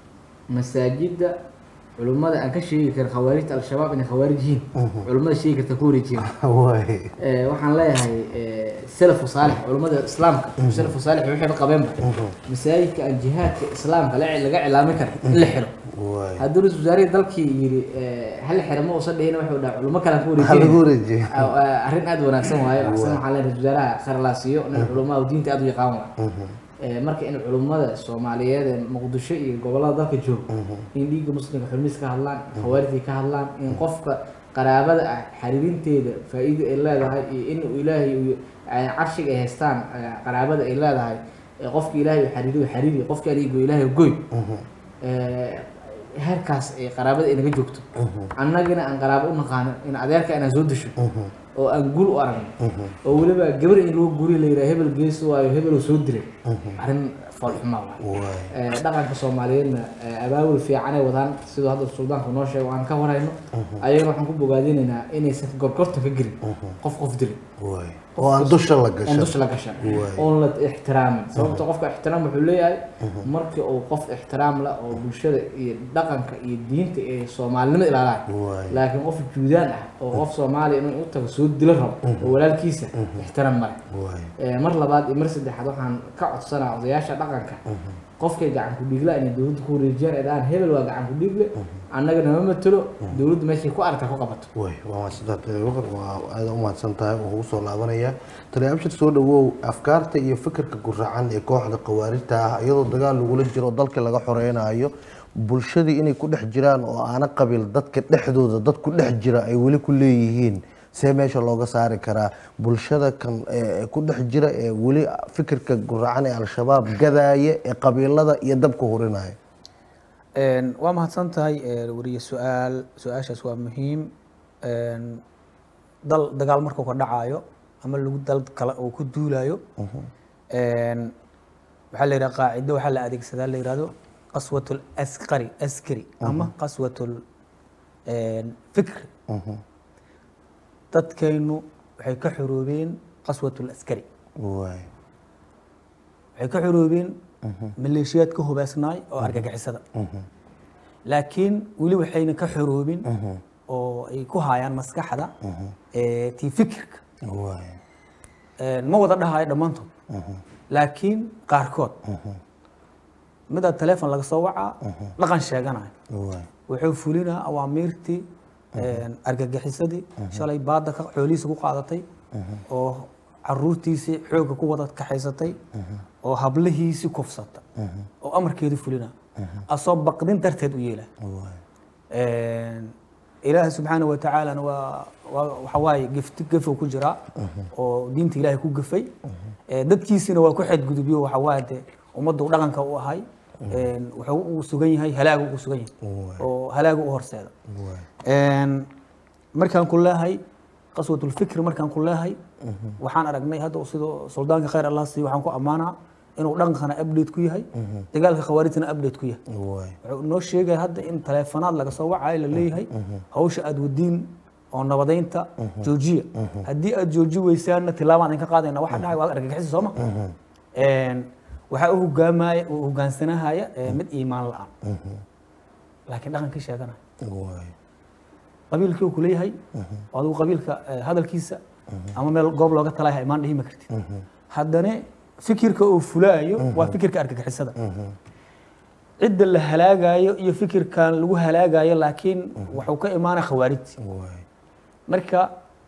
masaajidda culimmada aan ka sheegi karin khawaarijta al-shabaab inay khawaarij yihiin culimmada sheegi karta ku wareejiyaan waay Eh, waxaan leeyahay eh, salafu saalix culimmada islaamka salafu saalix waxay qabeenba masaajidka aan jihaadka islaamka la- laga cilaamin karin in la xiro waay hadduu ra-iisul wasaarihii dalkii yidhi eh, hal xiro ma uusan dhihin wuxuu dhaha culimo kale aan ku waxaa lagu wareejin wareejiyay arrin aad wanaagsan waayo asna waxaa leeyahay ra-iisul wasaaraha khayr laa siiyo nin culumada diinta aad u yaqaan waa Eh, marka in culimmada soomaaliyeed ee muqdisho iyo gobollada dalka jooga in dhiigga muslimka xurmiis ka hadlaan khawaarijay ka hadlaan in qofka qaraabada ah xariirinteeda faa-iida ay leedahay iyo in uu ilaahay uu ay carshiga ay haystaan eh, qaraabada ay leedahay eh, qofka ilaahay uu xariiriyo xariiri qofka aligo ilaahay goy Eh, heerkaas ay qaraabada ay naga joogto annagana aan qaraabo u naqaano in adeerka inaan soo disho oo aan guul u aragno oo weliba gabar in loo guri la yidhaha hebel gees waayo hebel oo soo dilay arrin foolxumaa waay waay Eh, dhaqanka soomaaliyeedna eh, abaabul fiicanay wadaan siduu hadda suldaanku noo sheego aan ka warayno ayagana waxaan ku bogaadinaynaa inaysan gorgortan ka gelin qof qof dilin waay oo aan dusha la oon gashan dusha la gashan Waay. oon la ixtiraamin sababta qofka ixtiraam wuxuu leeyahay markii uu qof ixtiraam la oo bulshada iyo dhaqanka iyo diinta iyo soomaalinimada ilaalahay Waay. laakiin qof juudaan ah oo qof soomaaliya inuu u tago soo dilo rabo oo walaalkiisa ixtiraam male waay Eh, mar labaad iyo mar saddexaad waxaan ka codsanaa odayaasha dhaqanka qofkay gacan ku dhiigla inay dowladda ku wareejiyaan ay dhahaan hebel waa gacan ku dhiigle annaga nama matelo dowladda meeshay ku aragta ku qabato way waa mahadsantahay taliya bakar waa aada u mahadsan tahay oo ugu soo laabanaya taliya abshir soo dhawow afkaarta iyo fikirka guracan ee kooxda khawaarijta ah iyadoo dagaal lagula jiro oo dalka laga xoreynayo bulshadii inay ku dhex jiraan oo aana qabiil dadka dhexdooda dad ku dhex jira ay weli ku leeyihiin see meesha looga saari karaa bulshada kan ee ku dhex jira ee weli fikirka guracan ee al-shabaab gadaaya ee qabiilada iyo dabka hurinaya Een, waa mahadsan tahay ee, wariye su-aal su-aashaas waa muhiim Een, dal dagaal markuu ka dhacayo ama lagu dal kale uu ku duulayo Een, waxaa la yidhaha qaacido waxaa la adeegsadaa la yidhahdo qaswatul askari askari ama qaswatul een, fikri dadkaynu waxay ka xoroobeen qaswatul askari waay waxay ka xoroobeen maleeshiyaad ka hubaysnaay oo argagixisada laakiin weli waxayna ka xoroobin oo ay ku hayaan maskaxda ee tii fikirka waay Een, ma wada dhahayo dhammaantood laakiin qaarkood midaa teleefon laga soo wacaa dhaqan sheeganayo waay wuxuu fulinaa awaamiirtii een, argagixisadii shalay baada ka xoolihiisa ku qaadatay oo caruurtiisii xoogga ku wada kaxaysatay oo hablihiisii kufsata oo amarkeedu fulinaa asoo baqdin darteed u yeela waay Een, ilaahay subxaana wa tacaalana waa waa- waxa waaye gifti gafow ku jiraa oo diinta ilaahay ku gafay Ee, dadkiisina waa ku xadgudubyo waxa waaye dee ummadda uu dhaqanka u ahay Een, wuxuu uu sugan yahay halaagu uu sugan yahay oo halaagu u horseeda waay Een, markaan ku leehay qaswatul fikri markaan ku leehay waxaan aragnay hadda sidoo suldaanka khayr allah siiyo waxaan ku ammaanaa inuu dhaqankana update ku yahay dagaalka khawaarijtana update ku yahay waay wuxuu noo sheegaya hadda in taleefanaad laga soo wacayo la leeyahay hawsha aad wadiin oo nabadaynta joojiya haddii aad jooji weysaanna tilaabaan idinka qaadayna waxa dhacay waad argagixisa sooma waxaa u hogaamaya u hogaansanahaya ee mid iimaan la-aan laakiin dhaqankii sheeganaya waay qabiilkii uu kuleeyahay oo adigu qabiilka eh, hadalkiisa ama meel goob looga talaya imaan dhihi ma kartid haddana fikirka uu fulaayo waa fikirka argagixisada cidda la halaagayo iyo fikirkan lagu halaagayo laakiin wuxuu ka imaana khawaarij waay marka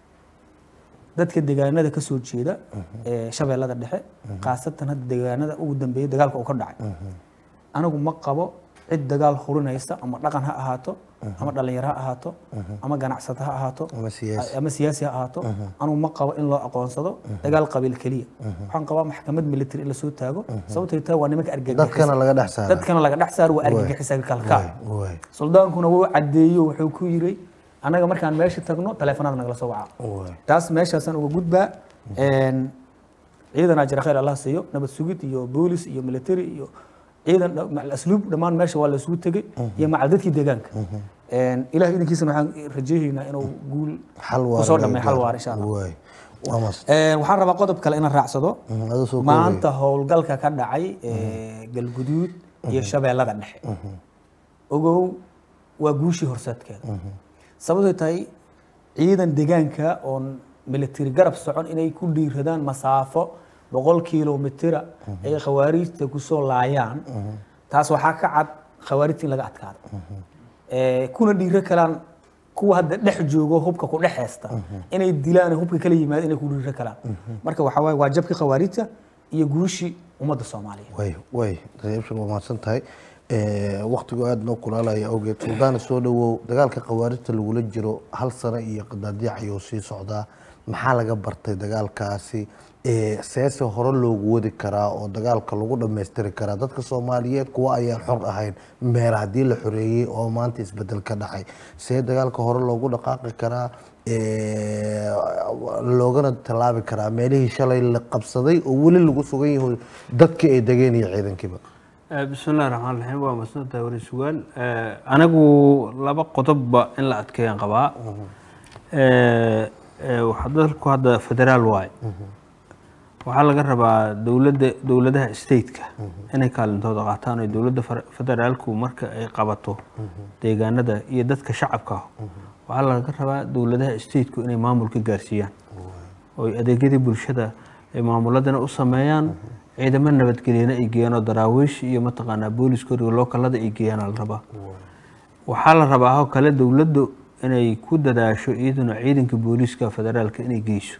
dadka deegaanada ka soo jeeda ee shabeellada dhexe khaasatan hadda deegaanada ugu dambeeyay dagaalka uu ka dhacay anigu ma qabo cid dagaal hurinaysa ama dhaqan ha ahaato ama dhalinyaro ha ahaato ama ganacsata ha ahaato ama siyaasi ama siyaasi ha ahaato anigu ma qabo in loo aqoonsado dagaal qabiil keliya waxaan qabaa maxkamad military in lasoo taago sababtay tahay waa nimanka argagixisa dadkana laga dhex saara dadkana laga dhex saaro waa argagixisa kalkaa waay suldaankuna wuu caddeeyo wuxuu ku yiri annaga markaan meesha tagno taleefanada nagala soo waca waay taas meeshaasaan uga gudbaa Een, ciidanaa jira khayr allah siiyo nabad sugid iyo boolis iyo military iyo ciidan dha- macal asluub dhammaan meesha waa lasugu tegey iyo macal dadkii deegaanka Een, ilaah idinkiisana waxaan rajaynaynaa inuu guul xal waar kusoo laga dhammeeyo xal gaaro. waar insha allah waay waa mas Een, waxaan rabaa qodob kale inaan raacsado Mhm, adoo soo maanta howlgalka ka dhacay ee, galguduud iyo shabeellada dhexe ogow waa guushii horseedkeeda sababtay tahay ciidan deegaanka oon military garab socon inay ku dhiiradaan masaafo boqol kilomitira ay khawaarijta kusoo laayaan taas waxaa ka cad khawaarijta in laga adkaado Ee, kuna dhiiro kalaan kuwa hadda dhex joogo hubka ku dhex heesta inay dilaan hubka kala yimaado inay ku dhiiro kalaan marka waxaa waaye waa jabkii khawaarijta iyo guushii ummadda soomaaliyeed way way reebshan waa mahadsan tahay waktigu aada noo kulaalaya awgeed suldaana soo dhawow dagaalka khawaarijta lagula jiro hal sano iyo qadaadiic ayuu sii socdaa maxaa laga bartay dagaalkaasi Ee, seese hore loogu wadi karaa oo dagaalka lagu dhammaystiri karaa dadka soomaaliyeed kuwa ayaan xor ahayn meer haddii la xoreeyey oo maanta isbedel ka dhacay see dagaalka hore loogu dhaqaaqi karaa Ee, loogana tallaabi karaa meelihii shalay la qabsaday oo weli lagu sugan yahay dadka ay degeen iyo ciidankiiba bismi illahi raxmaan raxiim waa masantahay wari sugaal anigu laba qodobba in la adkeeyaan qabaa Eh, eh, waxa dalku hadda federaal waay waxaa laga rabaa dowladda dowladaha stateka inay kaalintooda qaataan oo dowladda fer- federaalku marka ay qabato deegaanada iyo dadka shacabka waxaa laga rabaa dowladaha stateku inay maamulka gaarsiiyaan oo ay adeegyadii bulshada ay maamuladana u sameeyaan ciidamo nabadgelyana ay geeyaan oo daraawiish iyo mataqaanaa booliska horiga lookalada ay geeyaan la rabaa waxaa la rabaa oo kale dowladdu inay ku dadaasho iyaduna ciidanka booliiska federaalka inay geyso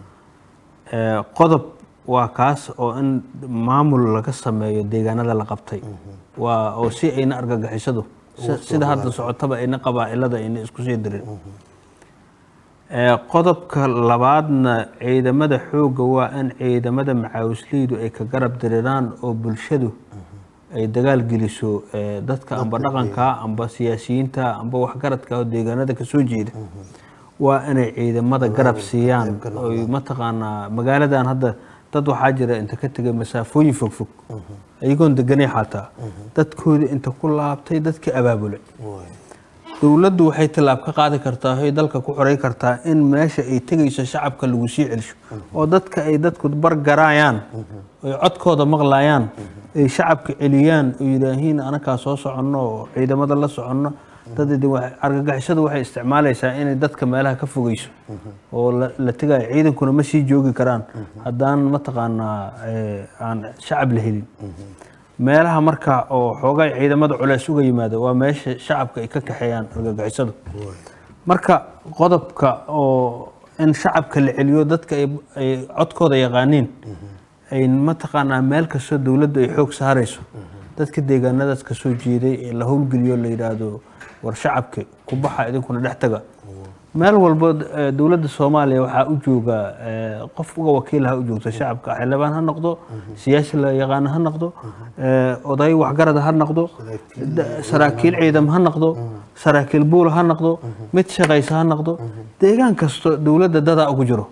Eh, qodob waa kaas oo in maamul laga sameeyo deegaanada la qabtay waa oo si ayna argagixisadu si- sida hadda socotaba ayna qabaa'ilada ayna isku sii dirin Ee, qodobka labaadna ciidamada xoogga waa in ciidamada macaawisleydu ay ka garab diriraan oo bulshadu ay dagaal geliso ee, dadka amba dhaqanka amba siyaasiyiinta amba waxgaradka oo deegaanada kasoo jeeda waa inay ciidamada garab siiyaan oy mataqaanaa magaaladan hadda dad waxaa jira inta ka tegay masaafooyin fogfog iyagoon deganay xataa dadkoodii inta ku laabtay dadkii abaabulay dowladdu waxay tallaab ka qaadi kartaa waxay dalka ku xoray kartaa in meesha ay tegayso shacabka lagu sii celsho oo dadka ay dadku bargaraayaan ay codkooda maqlayaan ay shacabka celiyaan oo yidhaahiin anakaa soo soconno oo ciidamada la soconno dad idin wax- argagixisadu waxay isticmaalaysaa inay dadka meelaha ka fogeyso oo la la tegayo ciidankuna ma sii joogi karaan haddaan mataqaanaa eh, aan shacab la helin meelaha marka oo xoogay ciidamada culeys uga yimaada waa meesha shacabka ay ka kaxeeyaan argagixisadu marka qodobka oo in shacabka la celiyo dadka ay ay codkooda yaqaaniin ay mataqaanaa meel kastoo dowladdu ay xoog saarayso dadka deegaanadaas kasoo jeeday ee la howlgeliyo la yidhaahdo war shacabka ku baxa idinkuna dhex taga meel walbo eh, dowladda soomaaliya waxaa u jooga eh, qof uga wakiil ha u joogto shacabka xildhibaan ha noqdo siyaasi la yaqaano ha noqdo eh, oday waxgarada ha noqdo da- saraakiil ciidam ha noqdo saraakiil buul ha noqdo mid shaqaysa ha noqdo deegaan kasto dowladda dadaa ugu jiro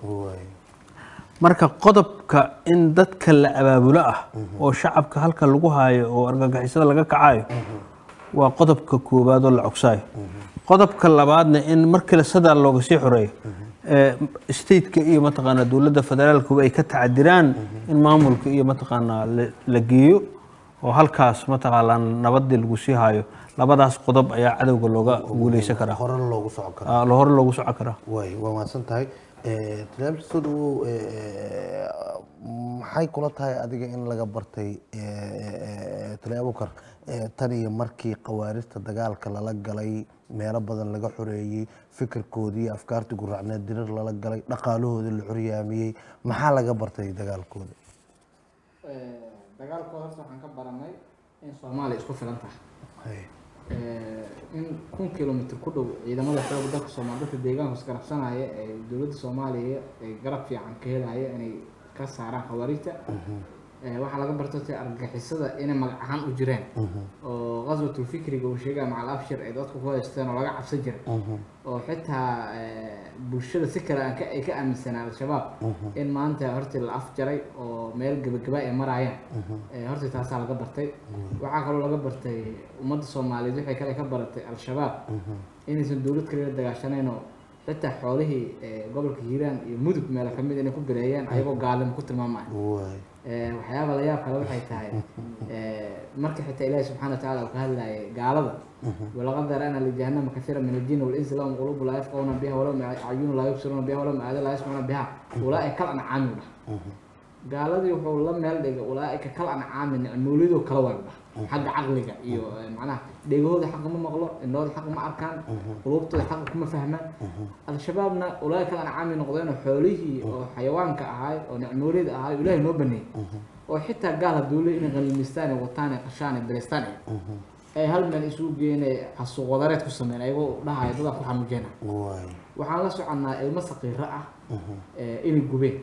marka qodobka in dadka la abaabulo ah oo shacabka halka lagu haayo oo argagixisada laga kacayo waa qodobka koowaad oo la cogsaayo qodobka labaadna in markale sadaa looga sii xoreeyo ee, stateka iyo mataqaanaa dowladda federaalkuba ay ka tacadiraan in maamulka iyo mataqaanaa la- la geeyo oo halkaas mataqaanaa nabadii lagu sii hayo labadaas qodob ayaa cadowga looga guuleysan karaa hore loogu socon karo Ah, hore loogu socon karaa way waa mahadsan tahay talaabisadu maxay kula tahay adiga in laga bartay talaabukar tan iyo markii khawaarijta dagaalka lala galay meelo badan laga xoreeyey fikirkoodii afkaartii guracneed dirir lala galay dhaqaalahoodii la xoryaamiyey maxaa laga bartay dagaalkooda dagaalkooda horta waxaan ka baranay in soomaaliya isku filan tahay Hay. in kun kilomitr ku dhow ciidamada xooga dalka soomaali dadka deegaanka isgarabsanaya ee dowladda soomaaliya ay garab fiican ka helaya inay ka saaraan khawaarijta Eh, waxaa laga bartay argagixisada inay magac ahaan u jireen oo qaswatul fikriga uu sheegaya macal abshir ay dadku ku haysteen oo laga cabsan jiray oo xitaa eh, bulshada si kale aan ka- ay ka aaminsanaa al-shabaab in maanta hortii la afjaray oo meel gebagaba ay maraayaan Eh, hortii taasaa laga bartay waxaa kaloo laga bartay ummadda soomaaliyeed waxay kale ka baratay al-shabaab inaysan dowlad kale la dagaashanayn oo xitaa xoolihii eh, gobolka hiiraan iyo mudug meelo kamid inay ku bireeyeen ayagoo gaalimo ku tilmaamaya way Eh, waxyaaba la yaab kale waxay tahay eh, marka xitaa ilaahi subxaana watacaala uu ka hadlayay gaalada walaqad darana lijahanama kasiira min aljin walinsi lahum qulubu laa yafqahuna biha walahum acyunu laa yubsiruuna biha walahum aada laa yasmacuuna biha ulaaika kal ancaami u dhah gaaladii wuxuu la meel dhigay ulaaika kal ancaami nicmoolidoo kala wada dhah xagga caqliga iyo eh, macnaha dhegahooda xaqa ma maqlo indhooda xaqa ma arkaan qulubtooda xaqa kuma fahmaan al-shabaabna ulaaika kal ancaami noqdeenoo xoolihii oo xayawaanka ahaay oo nicmoolida ahaay oo ilaahay noo baneeyey oo xitaa gaal hadduu leeyahay inay qaniimaystaan ay wataan ay qashaan ay beleystaan ay ay hal meel isugu geeyeen ay xasuuq wadareed ku sameyn ayagoo dhahaya dadaa ku xanuujina way waxaan la soconnaa ilmo saqiiro ah ee inay gubeen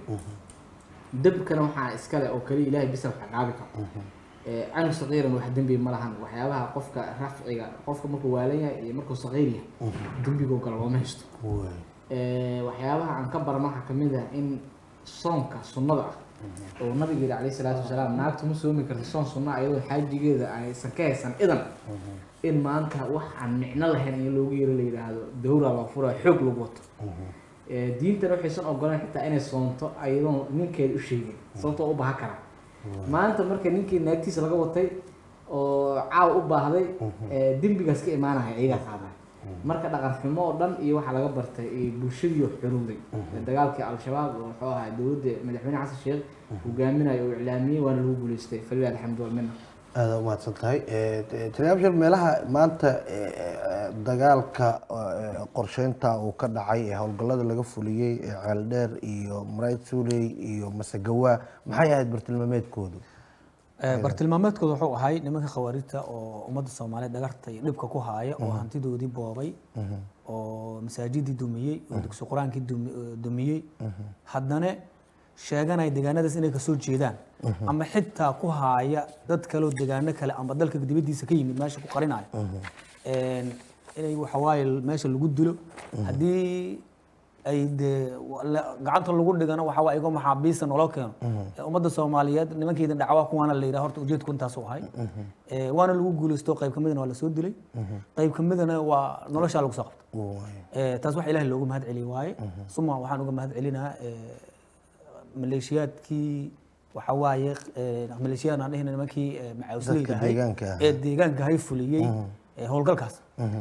debkana waxaa iskale oo kaliya ilaahay bisa wax caqaabi karo ee canug saqiiran wax dembi ma lahan waxyaabaha qofka rafciga qofka markuu waalan yahay iyo markuu saqiir yahay dembigoo gala looma haysto way Ee, waxyaabaha aan ka barno waxaa kamid ah in soonka sunnada ah oo nabiga yidhi calayhi salaatu wasalaam naagtu ma soomi karta soon sunna ah iyadoo xaajigeeda aysan ka haysan idan in maanta wax aan micno lahayn in loogu yeero la yidhaahdo dawra loo fura xoog lagu wato Ee, diintana waxaysan ogolaan xitaa inay soonto ayadoon ninkeeda u sheegin sababtoo u baahan karaa maanta marka ninkii naagtiisa laga watay oo caawa u baahday ee, dembigaas ka imaanaya iyagaa qaadaya marka dhaqan xumo oo dhan iyo waxaa laga bartay iyo bulshadii oo xorowday dagaalkii al-shabaab oo wuxuu ahaa dowladda madaxweyne xasan sheekh hogaaminayo oo iclaamiyey waana lagu guuleystay falilah alxamdu walmina aada u mahadsan tahay talaabishar meelaha maanta eh, eh, dagaalka eh, qorsheynta uu ka dhacay ee howlgallada laga fuliyey ee ceeldheer iyo marayd suuley iyo masagawa maxay ahayd bartilmaameedkoodu Eh, bartilmaameedkooda wuxuu ahay nimanka khawaarijta oo ummadda soomaaliyeed dhagarta iyo dhibka ku haaya oo hantidoodii boobay oo masaajidii dumiyey oo dugsi qur-aankii dumi- eh, dumiyey haddana sheeganaya deegaanadaas inay kasoo jeedaan ama xitaa ku haaya dad kaleo deegaano kale ama dalka dibadiisa ka yimid meesha ku qarinaya Een, inay waxawaaye meesha lagu dilo haddii ay dee wa- la- gacanta lagu dhigano waxa waa igo maxaabiista naloo keeno Ee, ummadda soomaaliyeed nimankeeda dhacwa kuwaana la yidhaha horta ujeedku intaasuu ahay Ee, waana lagu guulaysto qayb ka midana waa lasoo dilay qayb ka midana waa noloshaa lagu soo qabtay Waay. Ee, taas wax ilaahay loogu mahad celi waaye suma waxaan uga mahad celinaa ee, maleeshiyaadkii waxa waaye ee, maleeshiyadan aan dhehina nimankii ee, macawisleyda Dadka ahay deegaanka ah. ee deegaanka hay fuliyey ee, howlgalkaas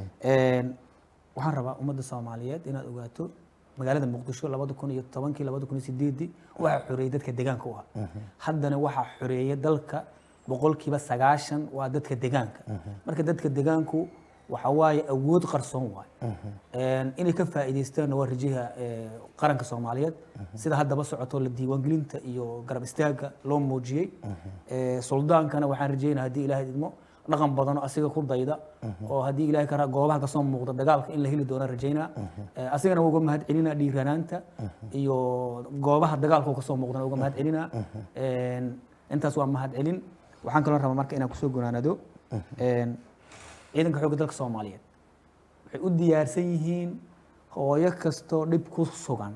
Een, waxaan rabaa ummadda soomaaliyeed inaad ogaato magaalada muqdisho labada kun iyo tobankii labada kun iyo sideedii waxaa xoreeyey dadka deegaanka u ahaa haddana waxaa xoreeyey dalka boqolkiiba sagaashan waa dadka deegaanka marka dadka deegaanku waxa waaye awood qarsoon waaye Een, inay ka faa'iidaystaanna waa rajaha ee, qaranka soomaaliyeed sida haddaba socoto la diiwaangelinta iyo garab istaagga loo muujiyey Ee, suldaankana waxaan rajeynaa haddii ilaahay idmo dhaqan badan oo asiga ku dayda oo haddii ilaahay karaa goobaha kasoo muuqda dagaalka in la heli doono rajaynaa Ee, asigana waa uga mahad celinaa dhiiranaanta iyo goobaha dagaalka kasoo muuqdana uga mahad celinaa Een, intaas waa mahad celin waxaan kaloo rabaa marka inaan kusoo gunaanado Een, ciidanka xoogga dalka soomaaliyeed waxay u diyaarsan yihiin hooyo kastoo dhib ku sugan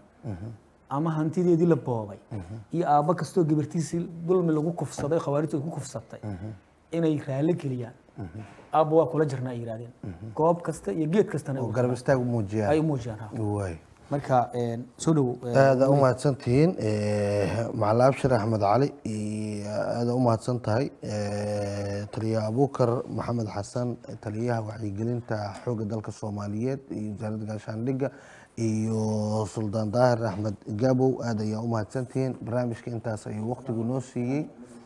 ama hantideedii la boobay iyo aabbo kastoo gabartiisii dulmi lagu kufsaday khawaarijtu ay ku kufsatay inay raali geliyaan aabba waa kula jirna ay yidhahdeen goob kasta iyo geed kastana ay oo u- garab istaag u ay muujiyaan u muujiyaan ha. waay marka een, soo dhow aada u mahadsantihiin macalin abshir axmed cali iyo aada u mahadsan tahay Eh, taliyaha abuukar maxamed xasan taliyaha wacyigelinta xoogga dalka soomaaliyeed iyo wasaaradda gaashaandhigga iyo suldaan daahir axmed gabow aada ayaa u mahadsantihiin barnaamijka intaas ayuu waqtigu noo siiyey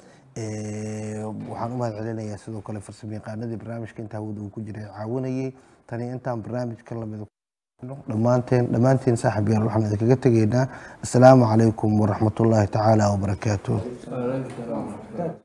Eh, waxaan u mahad celinayaa sidoo kale farsamayaqaanadii barnaamijka inta hawada uu ku jiray caawinayay tani intaan barnaamijka lamid dhammaanteen dhammaanteen saaxib yaal waxaan idinkaga tegaynaa asalaamu calaykum waraxmatullaahi tacaala wabarakaatuh